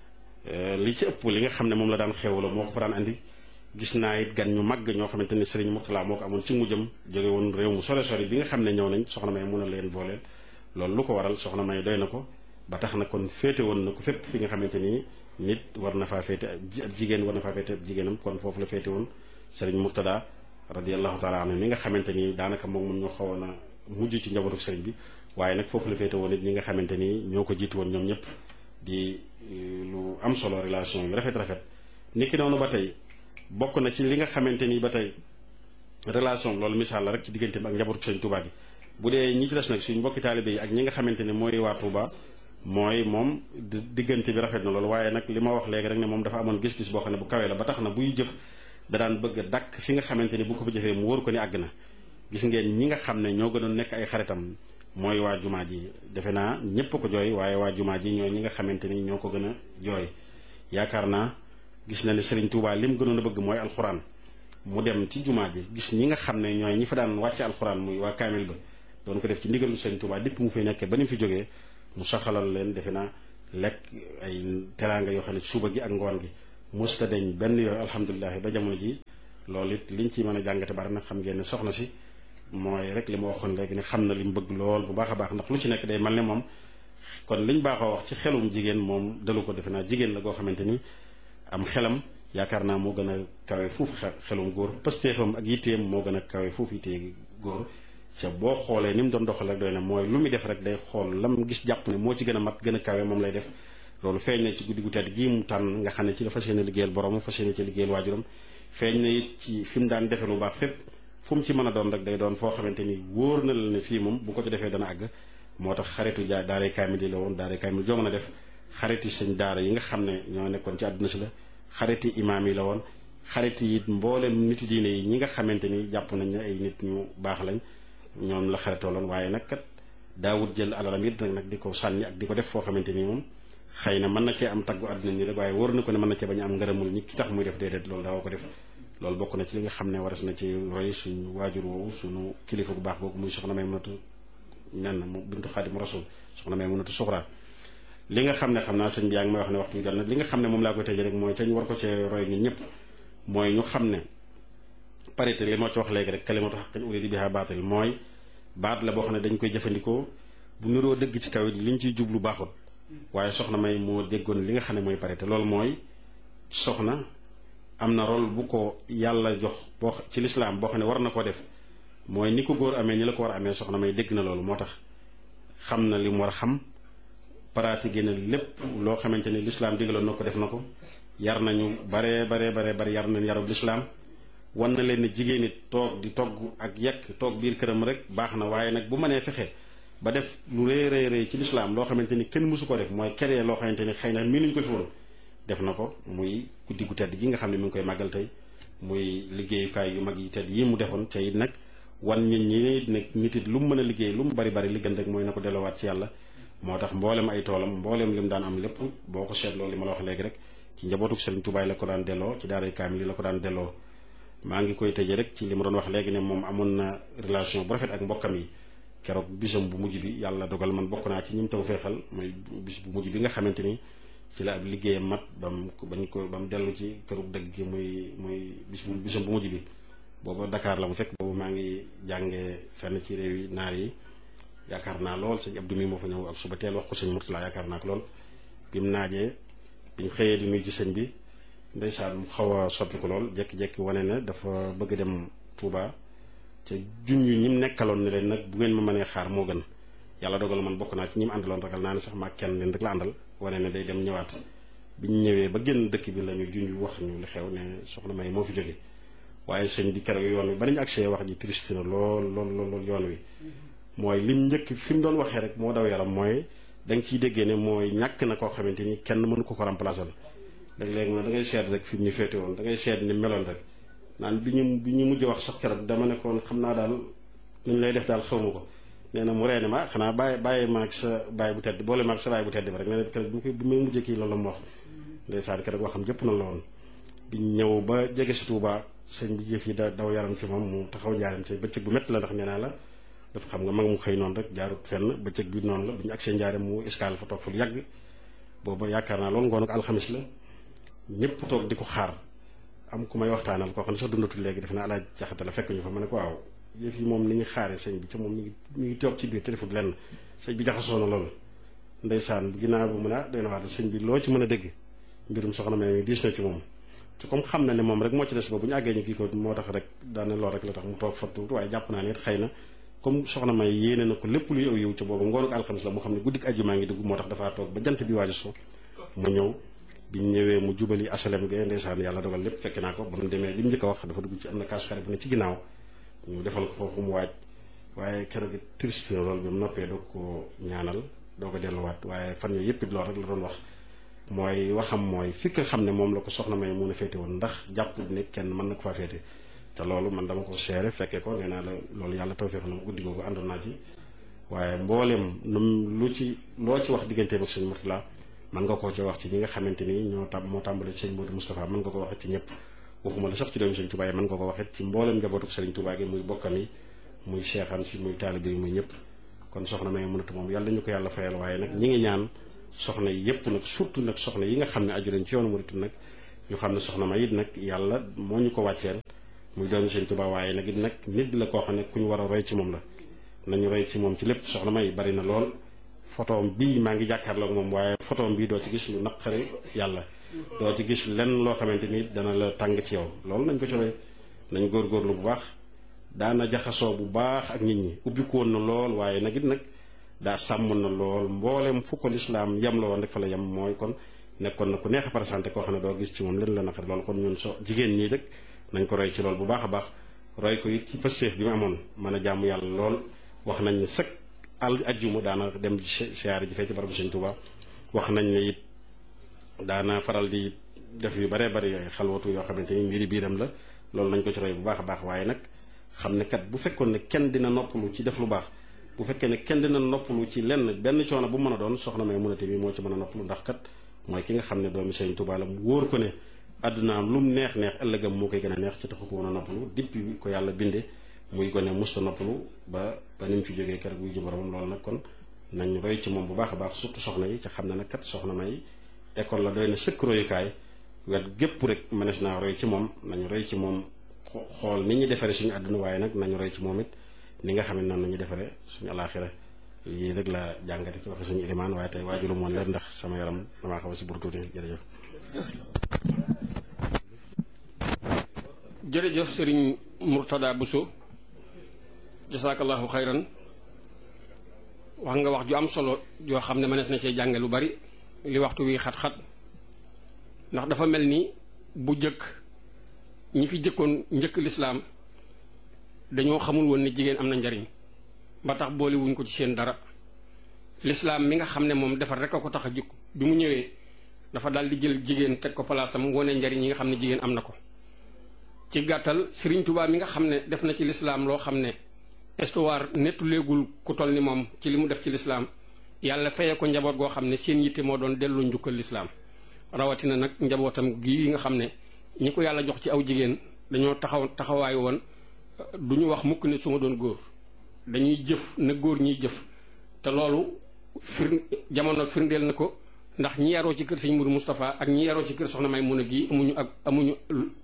S3: li ci ëpp li nga xam ne moom la daan xewloo moo ko fa daan andi gis naa it gan ñu màgg ñoo xamante ni Serigne Mourtala moo ko amoon ci mujjam jóge woon réew mu sore sore bi nga xam ne ñëw nañ soxna may mun a leen booleel loolu lu ko waral soxna may doy na ko ba tax na kon féete woon na ko fépp fi nga xamante ni nit war na faa féete ab jigéen war na faa féete ab jigéenam kon foofu la féete woon Serigne Mourtada radiallahu taala anhu mi nga xamante ni daanaka moom moom ñoo xawoon a mujj ci njabootu Serigne bi waaye nag foofu la féete woon it ñi nga xamante ni ñoo ko jiitu woon ñoom ñëpp di lu am solo relation yu rafet rafet niki noonu ba tey bokk na ci li nga xamante ni ba tey relation loolu misaal la rek ci diggante bi ak njabootu Sëriñ Touba gi bu dee ñi ci des nag suñ mbokki taalibe yi ak ñi nga xamante ni mooy waa Touba mooy moom diggante bi rafet na loolu waaye nag li ma wax léegi rek ne moom dafa amoon gis-gis boo xam ne bu kawee la ba tax na buy jëf da daan bëgg a dakk fi nga xamante ni bu ko fa jëfee mu wóor ko ni àgg na gis ngeen ñi nga xam ne ñoo gënoon nekk ay xaritam mooy waa jumaa ji defe naa ñépp ko jooy waaye waa jumaa ji ñooy ñi nga xamante ni ñoo ko gën a jooy yaakaar naa gis na ne Serigne Touba lim gënoon a bëgg mooy alxuraan mu dem ci jumaa ji gis ñi nga xam ne ñooy ñi fa daan wàcce alxuraan muy waa kaamil ba doon ko def ci ndigalu Serigne Touba dépp mu fi nekkee ba ni mu fi jógee mu saxalal leen defe naa lekk ay teraanga yoo xam ne suba gi ak ngoon gi musta deñ benn yoon alhamdulilah ba jamono ji loolu it liñ ci mën a jàngate bari nag xam ngeen ne soxna si mooy rek li ma waxoon léegi ne xam na li mu bëgg lool bu baax a baax ndax lu ci nekk day mel ne moom kon liñ baaxoo wax ci xelum jigéen moom dalu ko defe naa jigéen la goo xamante ni am xelam yaakaar naa moo gën a kawe foofu xelum góor pëstéefam ak yitteem moo gën a kawe foofu yittee góor ca boo xoolee ni mu doon doxal rek doy na mooy lu muy def rek day xool lam gis jàpp ne moo ci gën a mat gën a kawe moom lay def loolu feeñ na ci guddi gu tedd gii mu tànn nga xam ne ci la fas yéene liggéeyal borom fas yéene ci liggéeyal waajuram feeñ na it ci fi mu daan defe lu baax fépp fu mu ci mën a doon rek day doon foo xamante ni wóor na la ne fii moom bu ko ci defee dana àgg moo tax xaritu jaa daaray kaamil yi la woon daaray kaamil joo mën a def xariti sëñ daara yi nga xam ne ñoo nekkoon ci àdduna si la xariti imaam yi la woon xariti it mboolem niti diine yi ñi nga xamante ni jàpp nañ ne ay nit ñu baax lañ ñoom la xaritoo loon waaye nag kat daawut jël alalam it nag di ko sànni ak di ko def foo xamante ni moom xëy na mën na cee am taggu àdduna ñi rek waaye wóor na ko ne mën na cee bañ a am ngërëmul ñi ki tax muy def déedéet loolu daawoo ko def loolu bokk na ci li nga xam ne waras na ci roy suñu waajur woowu suñu kilifa bu baax boobu muy soxna may mënatu nen mu bintu xaadim rasul soxna may mënatu suxra li nga xam ne xam naa sëñ bi yaa ngi may wax ne waxtu bi jot na li nga xam ne moom laa koy tëjee rek mooy ca ñu war ko cee roy ñun ñëpp mooy ñu xam ne parité li moo ci wax léegi rek kalimatu haqqin urida biha baatil mooy baat la boo xam ne dañ koy jëfandikoo bu niroo dëgg ci kaw it liñ ciy jublu baaxul waaye soxna may moo déggoon li nga xam ne mooy parité loolu mooy soxna am na rôle bu ko yàlla jox boo ci lislaam boo xam ne war na koo def mooy ni ko góor amee ni la ko war a amee soxna may dégg na loolu moo tax xam na li mu war a xam pratiqué na lépp loo xamante ni lislaam digaloon na ko def na ko yar nañu baree baree baree bari yar nañ yarub lislaam wan na leen ne jigéen it toog di togg ak yekk toog biir këram rek baax na waaye nag bu mënee fexe ba def lu rëy rëy rëy ci lislaam loo xamante ni kenn mësu ko def mooy keree loo xamante ni xëy na mii nuñ ko fi woon def na ko muy guddi gu tedd gi nga xam ne mi ngi koy màggal tey muy liggéeyukaay yu mag yi tedd yi mu defoon te it nag wan nit ñi nag nit it lu mu mën a liggéey lu mu bari bari li gën rek mooy na ko delloowaat ci yàlla moo tax mboolem ay toolam mboolem li mu daan am lépp boo ko seetloo li ma la wax léegi rek ci njabootuk Sëriñ Tuubaa la ko daan delloo ci daaray kaamil yi la ko daan delloo maa ngi koy tëje rek ci li ma doon wax léegi ne moom amoon na relation bu rafet ak mbokkam yi keroog bisam bu mujj bi yàlla dogal man bokk naa ci ñim taw feexal mooy bis bu mujj bi nga xamante ni ci la ab liggéeyam mat bam bañ ko ba mu dellu ci këru dëgg gi muy muy bis bu bisam bu mujj bi booba Dakar la mu fekk boobu maa ngi jàngee fenn ci réew yi naar yi yaakaar naa lool sëñ Abdou mi moo fa ñëw ak suba teel wax ko sëñ Murtala yaakaar naa ko lool bi mu naajee biñ xëyee di nuyu ci sëñ bi ndeysaan mu xaw a soppi ko lool jékki-jékki wane ne dafa bëgg dem Touba ca junj ñi mu nekkaloon ne leen nag bu ngeen ma mënee xaar moo gën yàlla dogal man bokk naa ci ñi mu àndaloon ragal naa ne sax maa kenn leen rek la àndal wane ne day dem ñëwaat biñ ñëwee ba génn dëkk bi la ñu junj wax ñu li xew ne soxna May moo fi jóge waaye sëñ bi keroog yoon wi ba nañu agsee wax ji triste na lool lool lool yoon wi mooy lim njëkk fi mu doon waxee rek moo daw yaram mooy da nga ciy déggee ne mooy ñàkk na koo xamante ni kenn mënu ko ko remplacer léeg-léeg ma da ngay seet rek fi mu ñu féete woon da ngay seet ni meloon rek naan bi ñu bi ñu mujj wax sax keroog dama ne koon xam naa daal nu ñu lay def daal xawma ko nee na mu reene ma xanaa bàyyi bàyyi ma ak sa bàyyi bu tedd boole ma ak sa bàyyi bu tedd bi rek nee na keroog bi bi may mujjee kii loolu la mu wax ndeysaan keroog waxam jëpp na la woon bi ñëw ba jege si Touba sëñ bi jëf yi da daw yaram ci moom mu taxaw njaaram ci bëccëg bu métti la ndax nee naa la dafa xam nga mag mu xëy noonu rek jaarut fenn bëccëg bi noonu la bi ñu agsee njaaram mu escale fa toog fa lu yàgg booba yaakaar naa loolu ngoon ak alxamis la ñëpp toog di ko xaar am ku may waxtaanal koo xam ne sax dundatul léegi def na alaaj jaxate la fekk ñu fa ma ne ko waaw yëf yi moom ni ñu xaaree sëñ bi ca moom mi ngi mi ngi toog ci biir téléphone lenn sëñ bi jaxasoo na loolu ndeysaan ginnaaw bu mu ne ah doy na wax sëñ bi loo ci mën a dégg mbirum soxna May mi diis na ci moom te comme xam na ne moom rek moo ci des ba bu ñu àggee ñu kii ko moo tax rek daane lool rek la tax mu toog fa tuuti waaye jàpp naa ne it xëy na comme soxna May yéene na ko lépp luy aw yiw ca boobu ngoonu ko alxamis la moo xam ne guddik àjjuma ngi dugg moo tax dafaa toog ba jant bi waaju so mu ñëw biñ ñëwee mu jubali asalem ge ndeysaan yàlla dogal lépp fekk naa ko ba mu demee li mu njëkk a wax dafa dugg ci am na kaas xare bu ne ci ginnaaw ñu defal ko foofu mu waaj waaye keroog triste na loolu bi mu noppee doog ko ñaanal doo ko delluwaat waaye fan yooyu yëpp it loolu rek la doon wax mooy waxam mooy fi nga xam ne moom la ko soxna May mun a féete woon ndax jàpp ne kenn mën na ko faa féete te loolu man dama ko seere fekkee ko nee naa la loolu yàlla tawfeex la ma guddi googu àndoon naa ci waaye mbooleem num lu ci loo ci wax digganteem ak sëñ Murtala mën nga koo ci wax ci ñi nga xamante ni ñoo tam moo tàmbale ci sëñ Modou Moustapha mën nga ko waxee ci ñëpp waxuma la sax ci doomu sëñ Touba yi mën nga ko waxee ci mbooleem njabootu sëriñ Touba gi muy bokkam yi muy seexam si muy taalibe yi muy ñëpp kon soxna May mënatu moom yàlla ñu ko yàlla fayal waaye nag ñi ngi ñaan soxna yi yépp nag surtout nag soxna yi nga xam ne aju nañ ci yoonu murit nag ñu xam ne soxna ma it nag yàlla moo ñu ko wàcceel muy doomi Sëñ Tuubaa waaye nag it nag nit la koo xam ne ku ñu war a roy ci moom la nañu roy ci moom ci lépp soxna may bari na lool photoom bii maa ngi jàkkaarloog moom waaye photoom bii doo ci gis lu naqari yàlla doo ci gis lenn loo xamante ni dana la tàng ci yow loolu nañ ko ci roy nañ góorgóorlu bu baax daana jaxasoo bu baax ak nit ñi ubbiku woon na lool waaye nag it nag daa sàmm na lool mboolem fu ko lislaam yem la woon rek fa la yem mooy kon nekkoon na ku neex a présenté koo xam ne doo gis ci moom leen la naqari loolu kon ñun so jigéen ñii rek nañ ko roy ci lool bu baax a baax roy ko it ci pëstéef bi mu amoon mën a jàmm yàlla lool wax nañ ne sëkk al ajjuma daana dem siyaare ji fee ci barabu Sëñ Tuubaa wax nañ ne it daana faral di def yu baree bari ay xalwatu yoo xamante ni mbiri biiram la loolu nañ ko ci roy bu baax a baax waaye nag xam ne kat bu fekkoon ne kenn dina noppalu ci def lu baax bu fekkee ne kenn dina noppalu ci lenn benn coono bu mën a doon soxna may munate bi moo ci mën a noppalu ndax kat mooy ki nga xam ne doomi Sëñ Tuubaa la mu wóor ko ne àddunaam lu mu neex neex ëllëgam moo koy gën a neex ci taxu ko woon a noppalu depuis ko yàlla binde muy gone musta noppalu ba ba ni mu fi jógee keroog buy ji boromam loolu nag kon nañ roy ci moom bu baax a baax surtout soxna yi ca xam ne nag kat soxna may école la doy na sëkk royukaay wet gépp rek mënees naa roy ci moom nañu roy ci moom xool ni ñu defaree suñu àdduna waaye nag nañu roy ci moom it ni nga xam ne noonu nañu defaree suñu alaaxira yii rek la jàngate ci waxe suñu ilimaan waaye tey waajuru moon leen ndax sama yaram damaa xaw a si burtuuti jërëjëf
S2: jërëjëf sëriñ Murtada Bousso jasaakallahu xayran wax nga wax ju am solo joo xam ne mënees na cee jànge lu bari li waxtu wi xat-xat ndax dafa mel ni bu jëkk ñi fi jëkkoon njëkk lislaam dañoo xamul woon ne jigéen am na njariñ ba tax boole wuñ ko ci seen dara lislaam mi nga xam ne moom defar rek a ko tax a jukk bi mu ñëwee dafa daal di jël jigéen teg ko palaasam wone njariñ yi nga xam ne jigéen am na ko ci gàttal Sëriñ Tuubaa mi nga xam ne def na ci lislaam loo xam ne histoire nettu léegul ku toll ni moom ci li mu def ci lislaam yàlla feye ko njaboot goo xam ne seen yitte moo doon delloo njukkal lislaam rawatina nag njabootam gi nga xam ne ñi ko yàlla jox ci aw jigéen dañoo taxaw taxawaay woon du ñu wax mukk ne su ma doon góor dañuy jëf na góor ñiy jëf te loolu fir jamono firndeel na ko ndax ñi yaroo ci kër sëñ Mourou Moustapha ak ñi yaroo ci kër soxna may mun a gii amuñu ak amuñu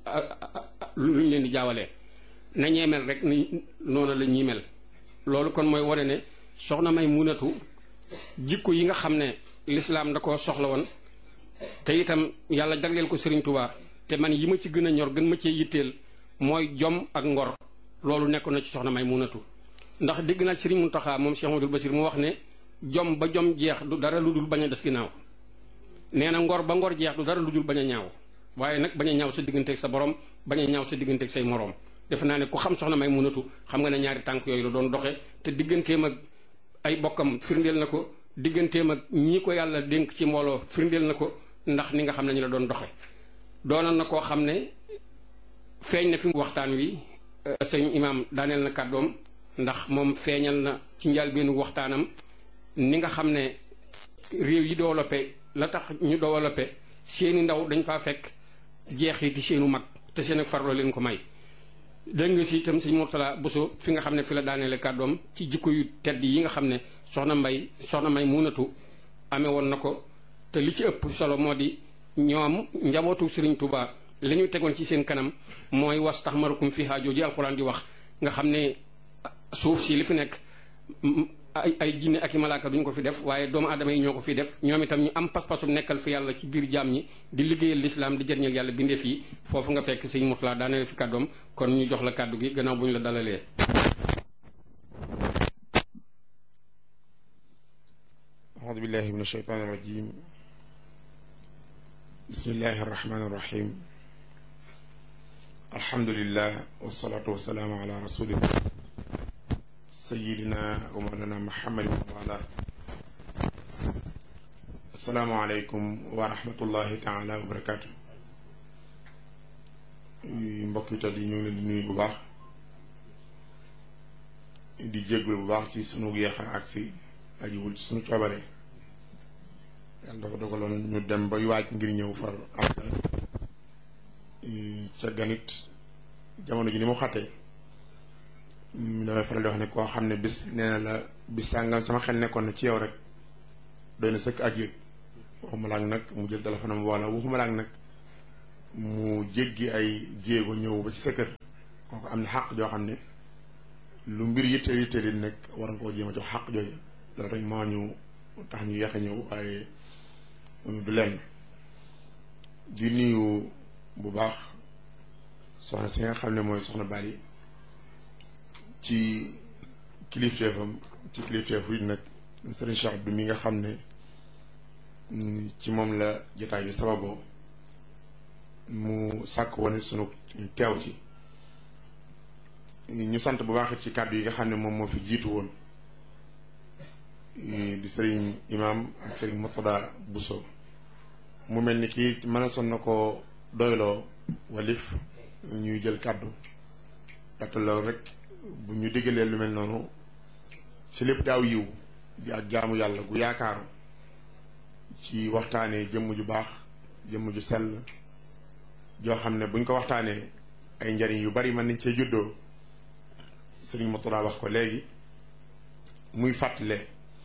S2: lu ñu leen di jaawalee na ñee mel rek ni noonu la ñuy mel loolu kon mooy wane ne soxna may munatu jikko yi nga xam ne lislaam da ko soxla woon te itam yàlla jagleel ko Serigne Touba te man yi ma ci gën a ñor gën ma cee yitteel mooy jom ak ngor loolu nekk na ci soxna may munatu ndax dégg naa Serigne Mountakha moom Cheikh Amadou Basir mu wax ne jom ba jom jeex du dara lu dul bañ a des ginnaaw nee na ngor ba ngor jeex du dara lu dul bañ a ñaaw waaye nag bañ a ñaaw sa digganteeg sa borom bañ a ñaaw sa digganteeg say moroom defe naa ne ku xam soxna may munatu xam nga ne ñaari tànk yooyu la doon doxe te digganteem ak ay bokkam firndeel na ko digganteem ak ñii ko yàlla dénk ci mbooloo firndeel na ko ndax ni nga xam ne ñu la doon doxe doonoon na koo xam ne feeñ na fi waxtaan wi sëñ imaam daaneel na kàddoom ndax moom feeñal na ci njëlbéenu waxtaanam ni nga xam ne réew yi développé la tax ñu développé seeni ndaw dañ faa fekk jeexiti seenu mag te seen ak farloo leen ko may dégg nga si itam sëñ Mourtala Bousso fi nga xam ne fi la daaneele kàddoom ci jikko yu tedd yi nga xam ne soxna mbay soxna may munatu amee woon na ko te li ci ëpp solo moo di ñoom njabootu Sëriñ Tuubaa li ñu tegoon ci seen kanam mooy was tax marukum fi haajoo ji alxuraan di wax nga xam ne suuf si li fi nekk ay ay jinne ak i malaaka duñ ko fi def waaye doomu aadama yi ñoo ko fi def ñoom itam ñu am pas-pasu nekkal fi yàlla ci biir jaam ñi di liggéeyal lislaam di jëriñal yàlla bindeef yi foofu nga fekk sëñ Mourtala daaneel fi kàddoom kon ñu jox la kàddu gi gannaaw bu ñu la dalalee.
S4: أعوذ بالله من الشيطان الرجيم بسم الله الرحمن الرحيم الحمد لله والصلاة والسلام على رسول الله سيدنا ومولانا محمد وعلى السلام عليكم ورحمة الله تعالى وبركاته mbokk yi tedd yi ñu ngi leen di nuyu bu baax di jéggul bu baax ci sunu yeexa agsi ajiwul ci sunu coobare yàlla dafa dogaloon ñu dem ba waaj ngir ñëw far am ca ganit jamono ji ni mu xàttee damay faral di wax ne koo xam ne bis nee na la bis sàngam sama xel nekkoon na ci yow rek doy na sëkk ak yëg waxuma laak nag mu jël téléphone am wala waxuma laak nag mu jéggi ay jéego ñëw ba ci sa kër kooku am na xàq joo xam ne lu mbir yitte yitte di nekk war nga koo jéem a jox xàq jooju loolu rek moo ñu tax ñu yeex a ñëw waaye du lenn di nuyu bu baax soxna si nga xam ne mooy soxna Bali ci kilifteefam ci kilifteefu it nag sëriñ Cheikh Abdou mi nga xam ne ci moom la jotaay bi sababoo mu sàkk woon sunu teew ci ñu sant bu baax ci kàddu yi nga xam ne moom moo fi jiitu woon di sëriñ imaam ak sëriñ Murtada Buso mu mel ni kii mën a son na ko doyloo walif ñuy jël kàddu ndaxte loolu rek bu ñu diggalee lu mel noonu ci lépp daaw yiw di ak jaamu yàlla gu yaakaaru ci waxtaanee jëmm ju baax jëmm ju sell joo xam ne buñ ko waxtaanee ay njariñ yu bari mën nañ cee juddoo sëriñ Murtada wax ko léegi muy fàttale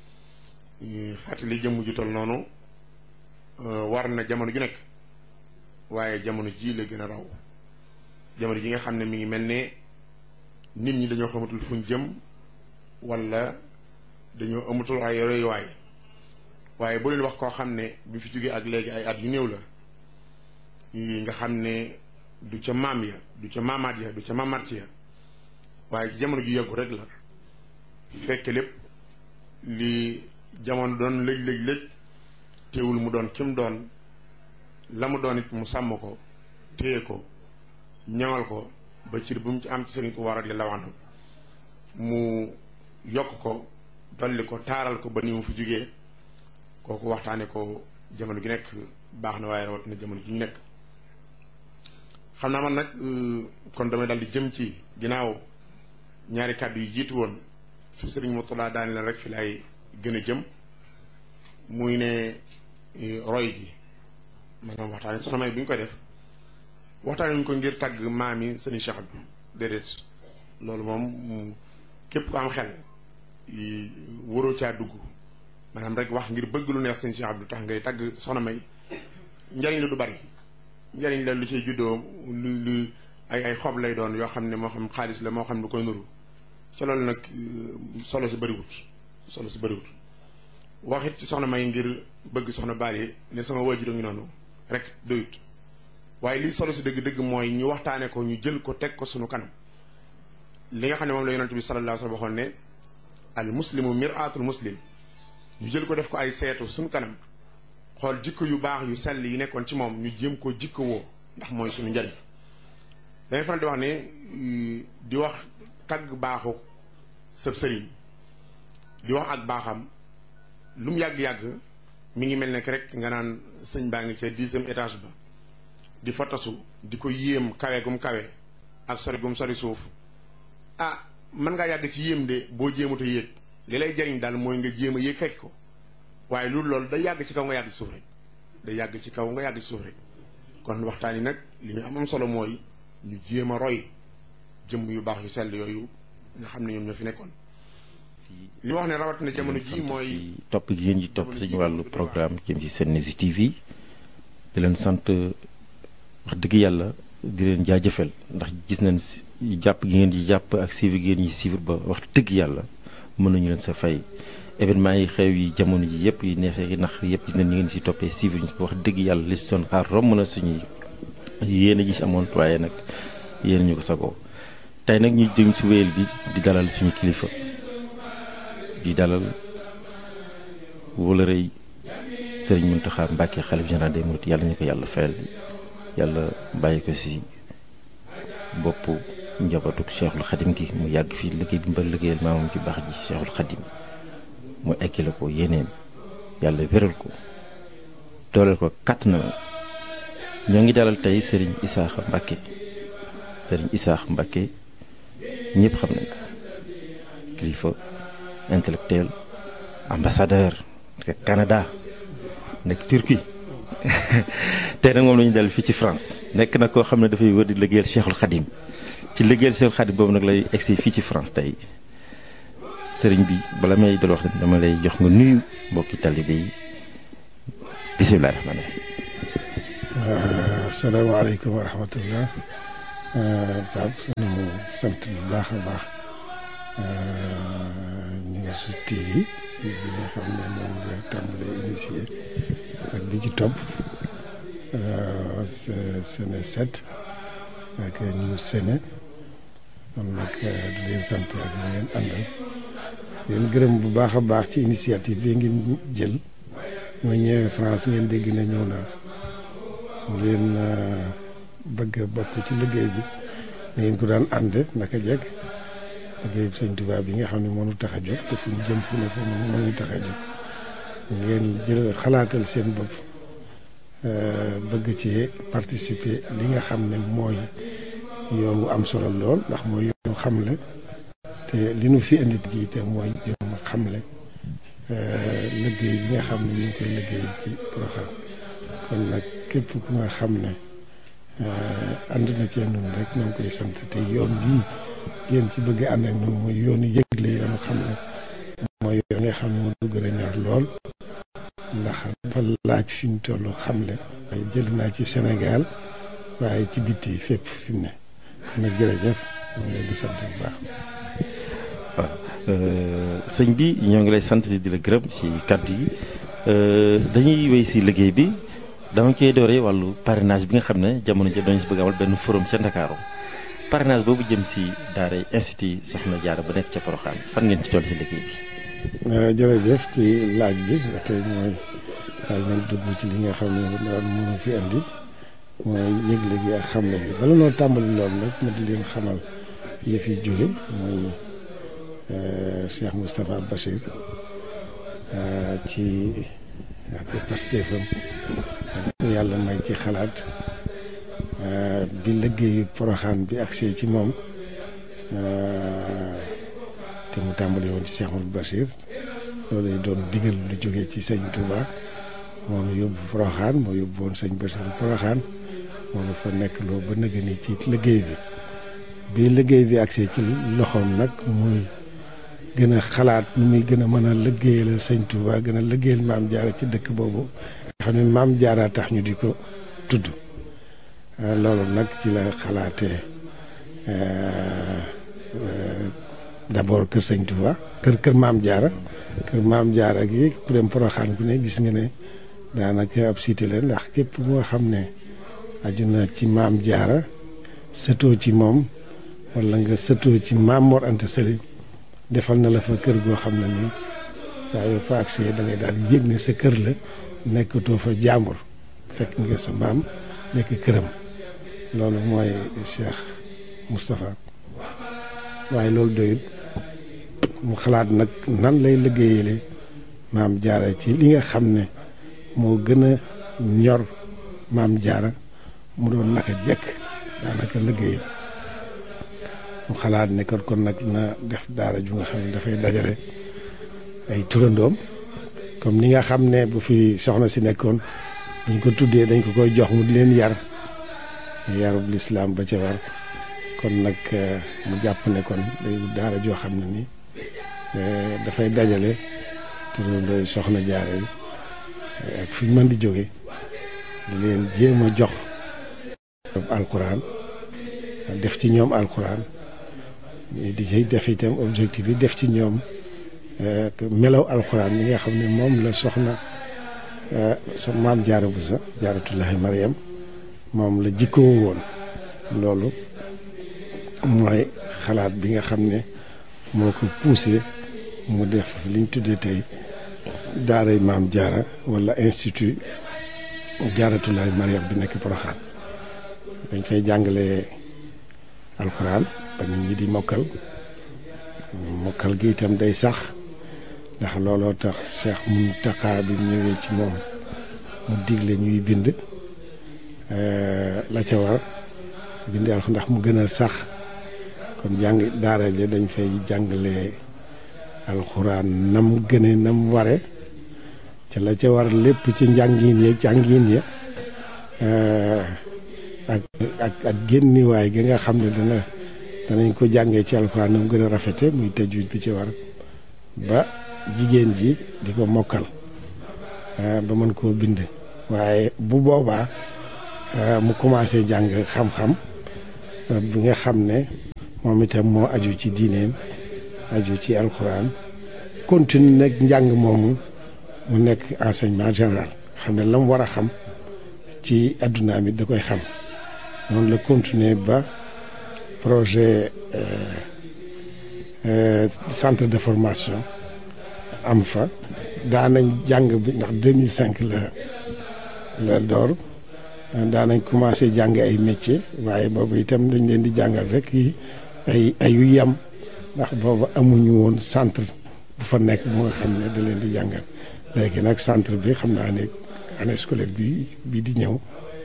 S4: fàttali jëmm ju tol noonu war na jamono ju nekk waaye jamono ji la gën a raw jamono ji nga xam ne mi ngi mel ne nit ñi dañoo xamatul fuñ jëm wala dañoo amatul ay royuwaay waaye bu leen wax koo xam ne bi fi jógee ak léegi ay at yu néew la nga xam ne du ca maam ya du ca maamaat ya du ca maamaat ya waaye jamono ju yàggu rek la fekk lépp li jamono doon lëj lëj lëj teewul mu doon kim doon la mu doon it mu sàmm ko téye ko ñaŋal ko ba cir bu mu ci am ci sëriñ Tuubaa radiyallaahu anhu mu yokk ko dolli ko taaral ko ba ni mu fi jógee kooku waxtaane ko jamono gi nekk baax na waaye rawatina jamono ji ñu nekk xam naa man nag kon damay dal di jëm ci ginnaaw ñaari kàddu yi jiitu woon su sëriñ Murtada daani leen rek fi laay gën a jëm muy ne roy gi maanaam waxtaane soxna may bi ñu koy def waxtaane ñu ko ngir tàgg maam yi sëriñ Cheikh bi déedéet loolu moom képp ku am xel waroo caa dugg maanaam rek wax ngir bëgg lu neex sëriñ Cheikh Abdou tax ngay tàgg soxna may njariñ la du bari njariñ la lu ciy juddoo lu lu ay ay xob lay doon yoo xam ne moo xam xaalis la moo xam lu koy nuru ca loolu nag solo si bëriwut solo si bëriwut waxit ci soxna may ngir bëgg soxna Bally ne sama waajur a ngi noonu rek doyut waaye lii solo si dëgg-dëgg mooy ñu waxtaane ko ñu jël ko teg ko sunu kanam li nga xam ne moom la yonent bi sallallahu alayhi wa sallam waxoon ne al muslimu mir'atul muslim ñu jël ko def ko ay seetu sunu kanam xool jikko yu baax yu sell yi nekkoon ci moom ñu jéem ko jikko woo ndax mooy suñu njariñ dañuy faral di wax ne di wax tagg baaxu sëb sëriñ di wax ak baaxam lu mu yàgg-yàgg mi ngi mel ne rek nga naan sëñ baa ngi ca dixième étage ba di fa tasu di ko yéem kawe gum kawe ak sori gum sori suuf ah mën ngaa yàgg ci yéem de boo jéemut a yéeg li lay jariñ daal mooy nga jéem a yéeg fekk ko waaye loolu loolu day yàgg ci kaw nga yàgg ci suuf rek day yàgg ci kaw nga yàgg ci suuf rek kon waxtaan yi nag li ñu am am solo mooy ñu jéem a roy jëmm yu baax yu sell yooyu nga xam ne ñoom ñoo fi nekkoon li wax ne rawatina jamono ji mooy
S5: topp gi ngeen di topp suñu wàllu programme jëm ci Sen News TV di leen sant wax dëgg yàlla di leen jaajëfal ndax gis nañ jàpp gi ngeen di jàpp ak suivre gi ngeen di suivre ba wax dëgg yàlla mën nañu leen sa fay événement yi xew yi jamono ji yëpp yi neexee yi nax yëpp gis nañ ñu ngeen si toppee suivre ñu wax dëgg yàlla li si doon xaar romb na suñuy yéen a gis amoon waaye nag yéen ñu ko sagoo tey nag ñu jëm si wéyal bi di dalal suñu kilifa di dalal wala rëy sëriñ Mountakha Mbacké xalif général des mourides yàlla ñu ko yàlla fayal yàlla bàyyi ko si bopp njabootu Cheikhul Khadim gi mu yàgg fii liggéey bi mbër liggéeyal maamam ci baax ji Cheikhul Khadim mu ekki la ko yéeneem yàlla wéral ko dooleel ko kàtt na ñoo ngi dalal tey sëriñ Isaaxa Mbacké sëriñ Isaaxa Mbacké ñëpp xam nañ ko kilifa intellectuel ambassadeur nekk Canada nekk Turquie tey nag moom la ñu dal fii ci France nekk na koo xam ne dafay wër di liggéeyal Cheikhul Khadim ci liggéeyal Cheikhul Khadim boobu nag lay egsi fii ci France tey sëriñ bi bala may dal wax dama lay jox nga nuyu mbokki talibé yi bisimilah rahmaani rahim.
S6: asalaamaaleykum wa rahmatullah Pape ñu sant bu baax a baax News TV bi nga xam ne moom nga tàmbalee initié ak bi ci topp Sene 7 ak News Sene kon nag di leen sant ak ñu ngeen àndal leen gërëm bu baax a baax ci initiative bi ngeen jël ma ñëwee France ngeen dégg na ñëw naa ngeen bëgg a bokk ci liggéey bi ngeen ko daan ànd naka jekk liggéey bi sëñ Tuubaa bi nga xam ne moo ñu tax a jóg te fu ñu jëm fu ne fu mu moo ñu tax a jóg ngeen jël xalaatal seen bopp bëgg ci participer li nga xam ne mooy yoon wu am solo lool ndax mooy yoonu xamle te li nu fi indi gi te mooy yoonu xamle liggéey bi nga xam ne ñu ngi koy liggéey ci Porokhane kon nag képp ku nga xam ne ànd na ci ñun rek ñoo ngi koy sant te yoon bii ngeen ci bëgg ànd ak ñun mooy yoonu yëgle yoonu xam ne mooy yoon nga xam ne moo du gën a ñor lool ndax dafa laaj fi mu toll xamle waaye jël naa ci Sénégal waaye ci bitti fépp fi mu ne kon nag jërëjëf ñu ngi leen di sant bu baax.
S5: waaw sëñ bi ñoo ngi lay sant di la gërëm si kàddu yi dañuy wéy si liggéey bi dama koy dooree wàllu parrainage bi nga xam ne jamono ji dañu si bëgg amal benn forum ca Ndakaaru parrainage boobu jëm si daara institut Soxna Jaara ba nekk ca Porokhane fan ngeen ci toll si liggéey bi.
S6: jërëjëf ci laaj bi ba tey mooy daal nañ dugg ci li nga xam ne daal mënu fi andi mooy yëgle gi ak xamle bi bala noo tàmbali loolu nag ma di leen xamal yi fi jóge mooy Cheikh Moustapha Bachir ci ak pastéefam yàlla may ci xalaat bi liggéeyu Porokhane bi agsee ci moom te mu tàmbali woon ci Cheikh Mouhamadou Bachir loolu lay doon digal lu jógee ci sëñ Touba moom yóbbu Porokhane moo yóbbu woon sëñ Bachir Porokhane moom fa nekk loo ba nëgë ni ci liggéey bi bi liggéey bi agsee ci loxoom nag muy gën a xalaat nu muy gën a mën a liggéeyal sëñ Touba gën a liggéeyal maam jaara ci dëkk boobu nga xam ne maam jaara tax ñu di ko tudd loolu nag ci la xalaatee d'abord kër sëñ Touba kër kër maam jaara kër maam jaara gi ku dem Porokhane ku ne gis nga ne daanaka ab cité la ndax képp moo xam ne aju na ci maam jaara sëtoo ci moom wala nga sëtoo ci maam Mor Anta Sali defal na la fa kër goo xam ne nii saa yoo fa agsee da ngay daal yëg ne sa kër la nekkatoo fa jàmbur fekk nga sa maam nekk këram loolu mooy Cheikh Moustapha waaye loolu doyut mu xalaat nag nan lay liggéeyale maam jaara ci li nga xam ne moo gën a ñor maam jaara mu doon naka jekk daanaka liggéey mu xalaat ne kon kon nag na def daara ju nga xam ne dafay dajale ay turandoom comme ni nga xam ne bu fi soxna si nekkoon buñ ko tuddee dañ ko koy jox mu di leen yar yarub lislaam ba ca war kon nag mu jàpp ne kon day daara joo xam ne ni dafay dajale turandooy soxna jaara yi ak fi mën di jóge di leen jéem a jox alxuraan def ci ñoom alxuraan di ci def itam objectif yi def ci ñoom melaw alxuraan yi nga xam ne moom la soxna so maam jaara bu sa jaaratullahi mariam moom la jikkoo woon loolu mooy xalaat bi nga xam ne moo ko poussé mu def liñ tuddee tey daaray maam jaara wala institut jaaratullahi mariam bi nekk Porokhane dañ fay jàngalee alxuraan ba nit ñi di mokkal mokkal gi itam day sax ndax looloo tax Cheikh Mountakha bi ñëwee ci moom mu digle ñuy bind la ca war bind alxuraan ndax mu gën a sax kon jàng daara ja dañ fay jàngalee alxuraan nam gëne nam ware ca la ca war lépp ci njàngin ya jàngin ya ak ak ak génniwaay gi nga xam ne dana danañ ko jàngee ci alxuraan nam gën a rafete muy tajwid bi ci war ba jigéen ji di ko mokkal ba mën koo bind waaye bu boobaa mu commencé jàng xam-xam bi nga xam ne moom itam moo aju ci diineem aju ci alxuraan continue nag njàng moomu mu nekk enseignement général xam ne la mu war a xam ci adduna mi da koy xam noonu la continuer ba projet centre de formation am fa daanañ jàng bi ndax 2005 la la door daanañ commencé jàng ay métier waaye boobu itam dañ leen di jàngal rek yi ay ayu yem ndax boobu amuñu woon centre bu fa nekk bu nga xam ne da leen di jàngal léegi nag centre bi xam naa ne année scolaire bi bii di ñëw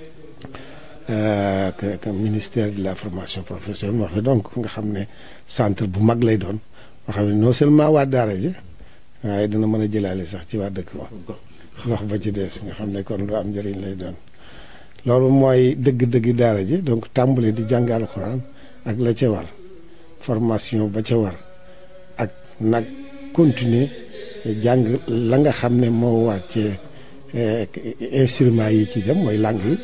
S6: que ministère de la formation professionnelle moo fi donc nga xam ne centre bu mag lay doon moo xam ne non seulement waa daara ji waaye dina mën a jëlaale sax ci waa dëkk ba wax ba ci des nga xam ne kon lu am njëriñ lay doon loolu mooy dëgg-dëgg daara ji donc tàmbali di jàng alxuraan ak la ca war formation ba ca war ak nag continuer jàng la nga xam ne moo war ci instruments yi ci dem mooy langue yi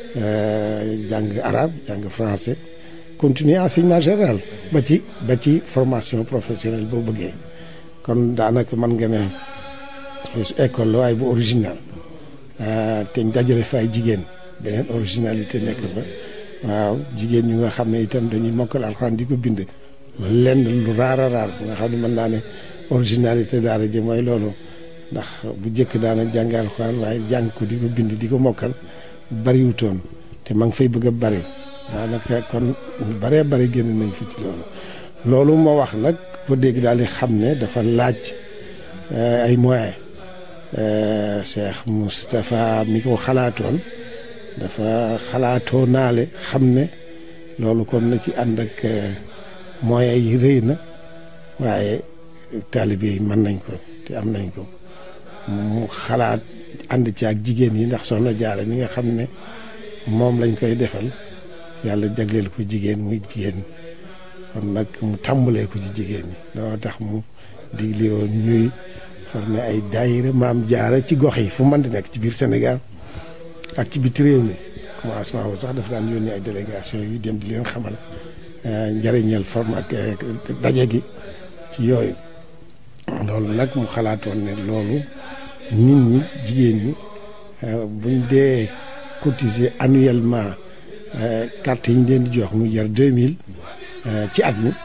S6: jàng arabe jàng français continuer enseignement général ba ci ba ci formation professionnelle boo bëggee kon daanaka mën nga ne école la waaye bu original te ñu dajale fa ay jigéen beneen originalité nekk fa waaw jigéen ñu nga xam ne itam dañuy mokkal alxuraan di ko bind lenn lu raar a raar bu nga xam ne mën naa ne originalité daara ji mooy loolu ndax bu njëkk daana jàng alxuraan waaye jàng ko di ko bind di ko mokkal bariwutoon te ma ngi fay bëgg a bari daanaka kon ñu baree bari génn nañ fi ci loolu loolu moo wax nag ko dégg daal di xam ne dafa laaj ay moyens Cheikh Moustapha mi ko xalaatoon dafa xalaatoo naale xam ne loolu kon na ci ànd ak moyens yi rëy na waaye taalibe yi mën nañ ko te am nañ ko mu xalaat ànd ci ak jigéen yi ndax soxna jaara mi nga xam ne moom lañ koy defal yàlla jagleel ko jigéen muy jigéen kon nag mu tàmbalee ko ci jigéen ñi loolu tax mu digle woon ñuy formé ay daayira maam jaara ci gox yi fu mën di nekk ci biir Sénégal ak ci biti réew mi commencement boobu sax dafa daan yónni ay délégation yu dem di leen xamal njëriñal forme ak daje gi ci yooyu loolu nag mu xalaatoon ne loolu nit ñi jigéen ñi buñ dee cotiser annuellement carte yi ñu leen di jox mu jar deux mille ci at mi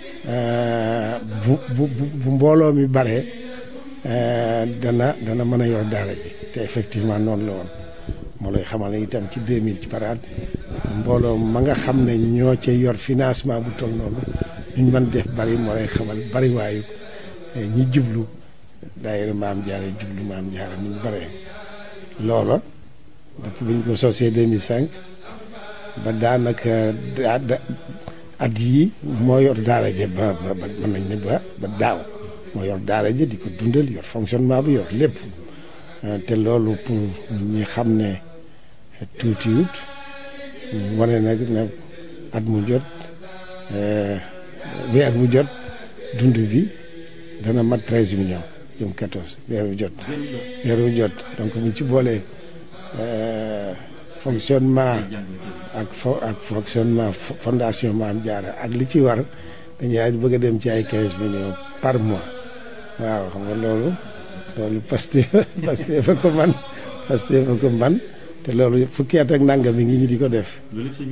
S6: bu bu bu mbooloo mi bare dana dana mën a yor daara ji te effectivement noonu la woon moo lay xamal ne itam ci deux mille ci par at mbooloo ma nga xam ne ñoo cee yor financement bu toll noonu ñu mën def bari moo lay xamal bari waayu ñi jublu daayira maam jaara jublu maam jaara ni ñu bare loola depuis bi ñu ko sosee 2005 ba daanaka at yii moo yor daara ja ba ba mën nañ ne ba ba daaw moo yor daara ja di ko dundal yor fonctionnement bi yor lépp te loolu pour ñi xam ne tuutiwut wane nag ne at mu jot weer bu jot dund bi dana mat treize millions jëm quatorze weer bu jot weer bu jot donc buñ ci boolee fonctionnement ak fo ak fonctionnement fondation Maam Jaara ak li ci war dañuy bëgg a dem ci ay quinze millions par mois waaw xam nga loolu loolu Pastef Pastef fa ko man Pastef fa ko man te loolu fukki at ak nangam mi ngi ñi di ko def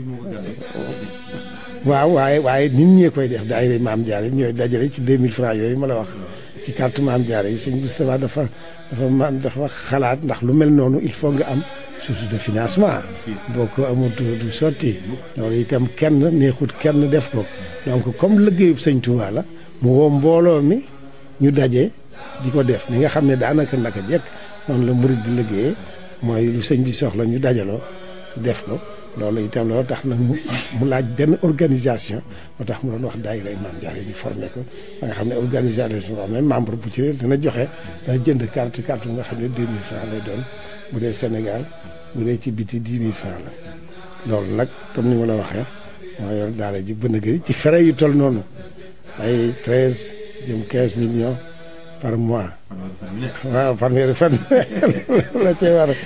S6: waaw waaye waaye nit ñee koy def daayira Maam Jaara yi ñooy dajale ci 2000 francs yooyu ma la wax ci carte Maam Jaara yi sëñ Moustapha dafa dafa man dafa xalaat ndax lu mel noonu il faut nga am source de financement boo ko amul du sotti loolu itam kenn neexut kenn def ko donc comme liggéeyub sëñ Touba la mu woo mbooloo mi ñu daje di ko def ni nga xam ne daanaka naka jekk noonu la murid di liggéeyee mooy lu sëñ bi soxla ñu dajaloo def ko loolu itam loolu tax nag mu laaj benn organisation moo tax mu doon wax daayira Maam Jaara ñu formé ko ba nga xam ne organisation boo xam ne membre bu ci dana joxe dana jënd carte carte bu nga xam ne 2000 francs lay doon bu dee Sénégal bu dee ci biti 10 000 francs la loolu nag comme ni ma la waxee moo yor daara ji bën a gëri ci frais yu toll noonu ay 13 jëm 15 millions par mois waaw fanweeri fan la cee war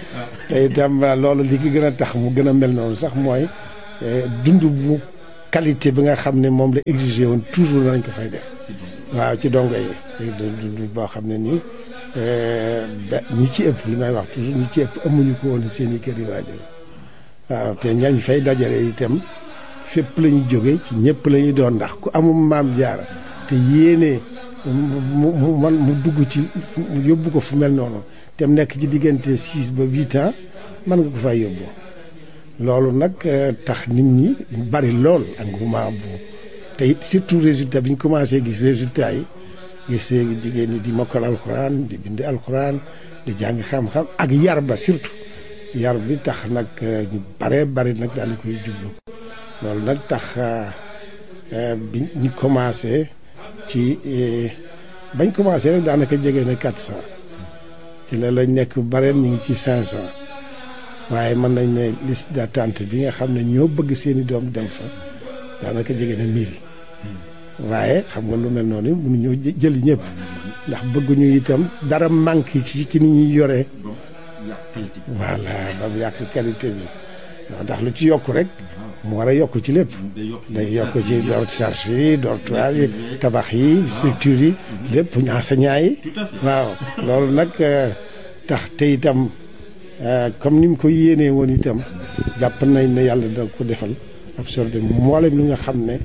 S6: te itam loolu li ki gën a tax mu gën a mel noonu sax mooy dund bu qualité bi nga xam ne moom la exigé woon toujours nañ ko fay def waaw ci dongo yi dund boo xam ne nii ba ñi ci ëpp li may wax toujours ñi ci ëpp amuñu ko woon seen i kër yi waajur waaw te ñañ fay dajale itam fépp la ñu jóge ci ñëpp la ñuy doon ndax ku amum maam jaara te yéene mu mu man mu dugg ci mu yóbbu ko fu mel noonu te mu nekk ci diggante six ba huit ans mën nga ko fay yóbbu loolu nag tax nit ñi bari lool engouement bu te it surtout résultat bi ñu commencé gis résultat yi gisee jigéen ñi di mokkal alxuraan di bind alxuraan di jàng xam-xam ak yar ba surtout yar bi tax nag ñu bare bari nag daal di koy jublu loolu nag tax bi ñu commencé ci bañ commencé rek daanaka jege na quatre cent ci la lañ nekk bareen ñu ngi ci cinq cent waaye mën nañ ne liste d'attente bi nga xam ne ñoo bëgg seeni doom dem fa daanaka jege na mille waaye xam nga lu mel noonu mënuñoo jëli ñëpp ndax bëgguñu itam dara manque ci ci ni ñuy yoree voilà ba mu yàq qualité bi ndax lu ci yokk rek mu war a yokk ci lépp day yokk ci door charge yi dortoir yi tabax yi structure yi lépp enseignant yi waaw loolu nag tax te itam comme ni mu ko yéenee woon itam jàpp nañ ne yàlla da ko defal absorbé mboolem li nga xam ne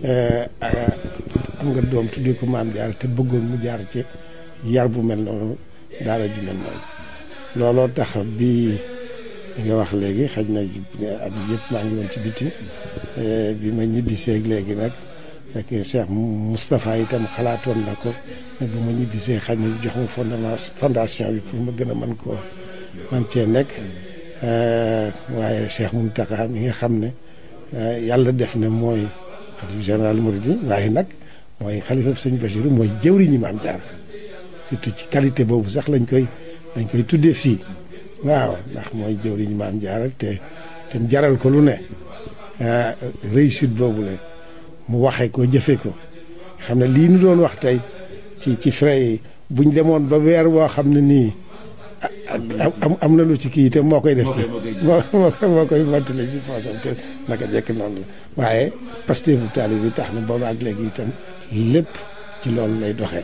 S6: am nga doom tuddee ko maam jaar te bëggoon mu jaar ci yar bu mel noonu daara ju mel noonu looloo tax bi nga wax léegi xaj na at yëpp maa ngi woon ci biti bi ma ñibbiseeg léegi nag fekk Cheikh Moustapha itam xalaatoon na ko ne bu ma ñibbisee xaj na jox ma fondement fondation bi pour ma gën a mën koo man cee nekk waaye Cheikh Mountakha mi nga xam ne yàlla def na mooy xalif général Mouride waaye nag mooy xalifa sëñ Bachirou mooy jëwriñu Maam Jaara surtout ci qualité boobu sax lañ koy lañ koy tuddee fii waaw ndax mooy jëwriñu Maam Jaara te te mu jaral ko lu ne réussite boobu la mu waxee ko jëfee ko xam ne lii nu doon wax tey ci ci frais yi buñ demoon ba weer woo xam ne nii am am na lu ci kii te moo koy def ci moo moo koy mottale ci poosam te naka jekk noonu la waaye Pastef bu taali bi tax na boobu ak léegi itam lépp ci loolu lay doxee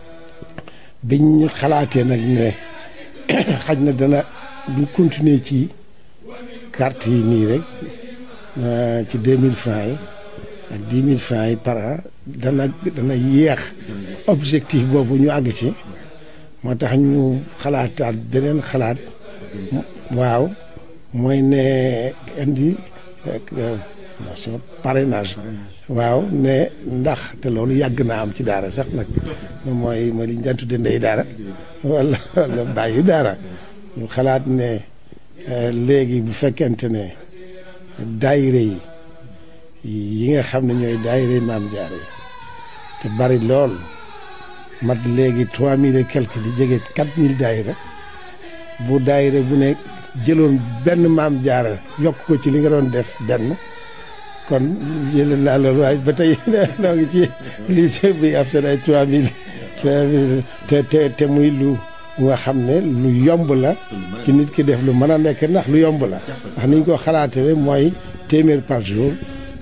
S6: biñ xalaatee nag ne xaj na dana buñ continuer ci carte yi nii rek ci deux mille francs yi ak dix mille francs yi par an dana dana yéex objectif boobu ñu àgg ci moo tax ñu xalaataat beneen xalaat waaw mooy ne indi nation parrainage waaw ne ndax te loolu yàgg naa am ci daara sax nag mooy mooy li ñu daan tudde ndey daara wala wala bàyyi daara ñu xalaat ne léegi bu fekkente ne daayire yi yi nga xam ne ñooy daayire yi maam jaara yi te bari lool mat léegi trois mille et quelque di jege quatre mille daayira bu daayira bu ne jëloon benn maam jaara yokk ko ci li nga doon def benn kon jëloon naa loolu waaye ba tey noo ngi ci lycée bi ab seen ay trois mille trois mille te te te muy lu nga xam ne lu yomb la ci nit ki def lu mën a nekk ndax lu yomb la ndax niñ ko xalaatee mooy téeméer par jour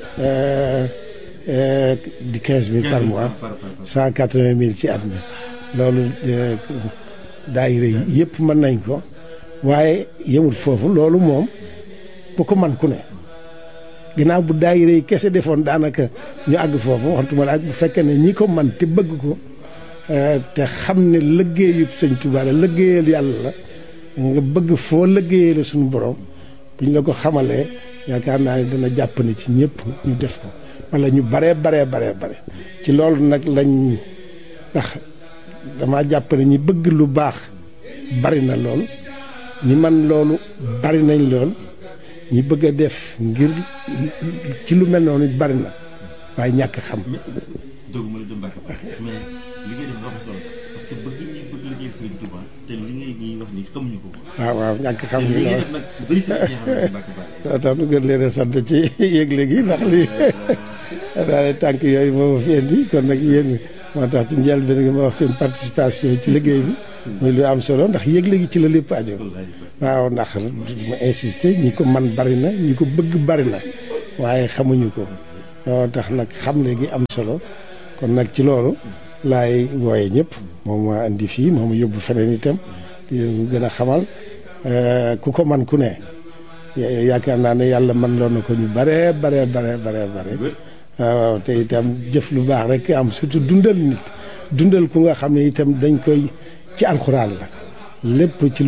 S6: di quinze mille par mois cent quatre vingt mille ci at mi loolu daayira yi yëpp mën nañ ko waaye yemul foofu loolu moom bu ko man ku ne ginnaaw bu daayira yi kese defoon daanaka ñu àgg foofu waxtuma la ak bu fekkee ne ñi ko man te bëgg ko te xam ne liggéeyub sëñ Tuubaa la liggéeyal yàlla la nga bëgg foo liggéeyee la suñu borom buñ la ko xamalee yaakaar naa ne dana jàpp ne ci ñëpp ñu def ko wala ñu baree baree baree bare ci loolu nag lañ ndax dama jàpp ne ñi bëgg lu baax bari na lool ñi man loolu bari nañ lool ñi bëgg a def ngir ci lu mel noonu bari na waaye ñàkk xam.
S5: doguma la dem Mbacke mais li ngay def dafa solo parce que bëgg ñi bëgg liggéey Serigne Touba te li ngay ñuy wax ni xamuñu ko.
S6: waaw waaw ñàkk xam
S5: te
S6: ngi
S5: li ngay
S6: lool
S5: def nag bëri si ñi xam ne Mbacke Bari.
S6: moo tax nu gën leen a sant ci yëgle gi ndax lii daal tànk yooyu moo ma fi indi kon nag yéen moo tax ci njëlbéen gi ma wax seen participation ci liggéey bi muy lu am solo ndax yëgle gi ci la lépp aju waaw ndax ma insister ñi ko man bari na ñi ko bëgg bari na waaye xamuñu ko loolu tax nag xam léegi am solo kon nag ci loolu laay wooye ñëpp moom ma indi fii moom yóbbu feneen itam di leen gën a xamal ku ko man ku ne yaakaar naa ne yàlla man loon na ko ñu bare bare bare bare bare waaw te itam jëf lu baax rek am surtout dundal nit dundal ku nga xam ne itam dañ koy ci alxuraan la lépp ci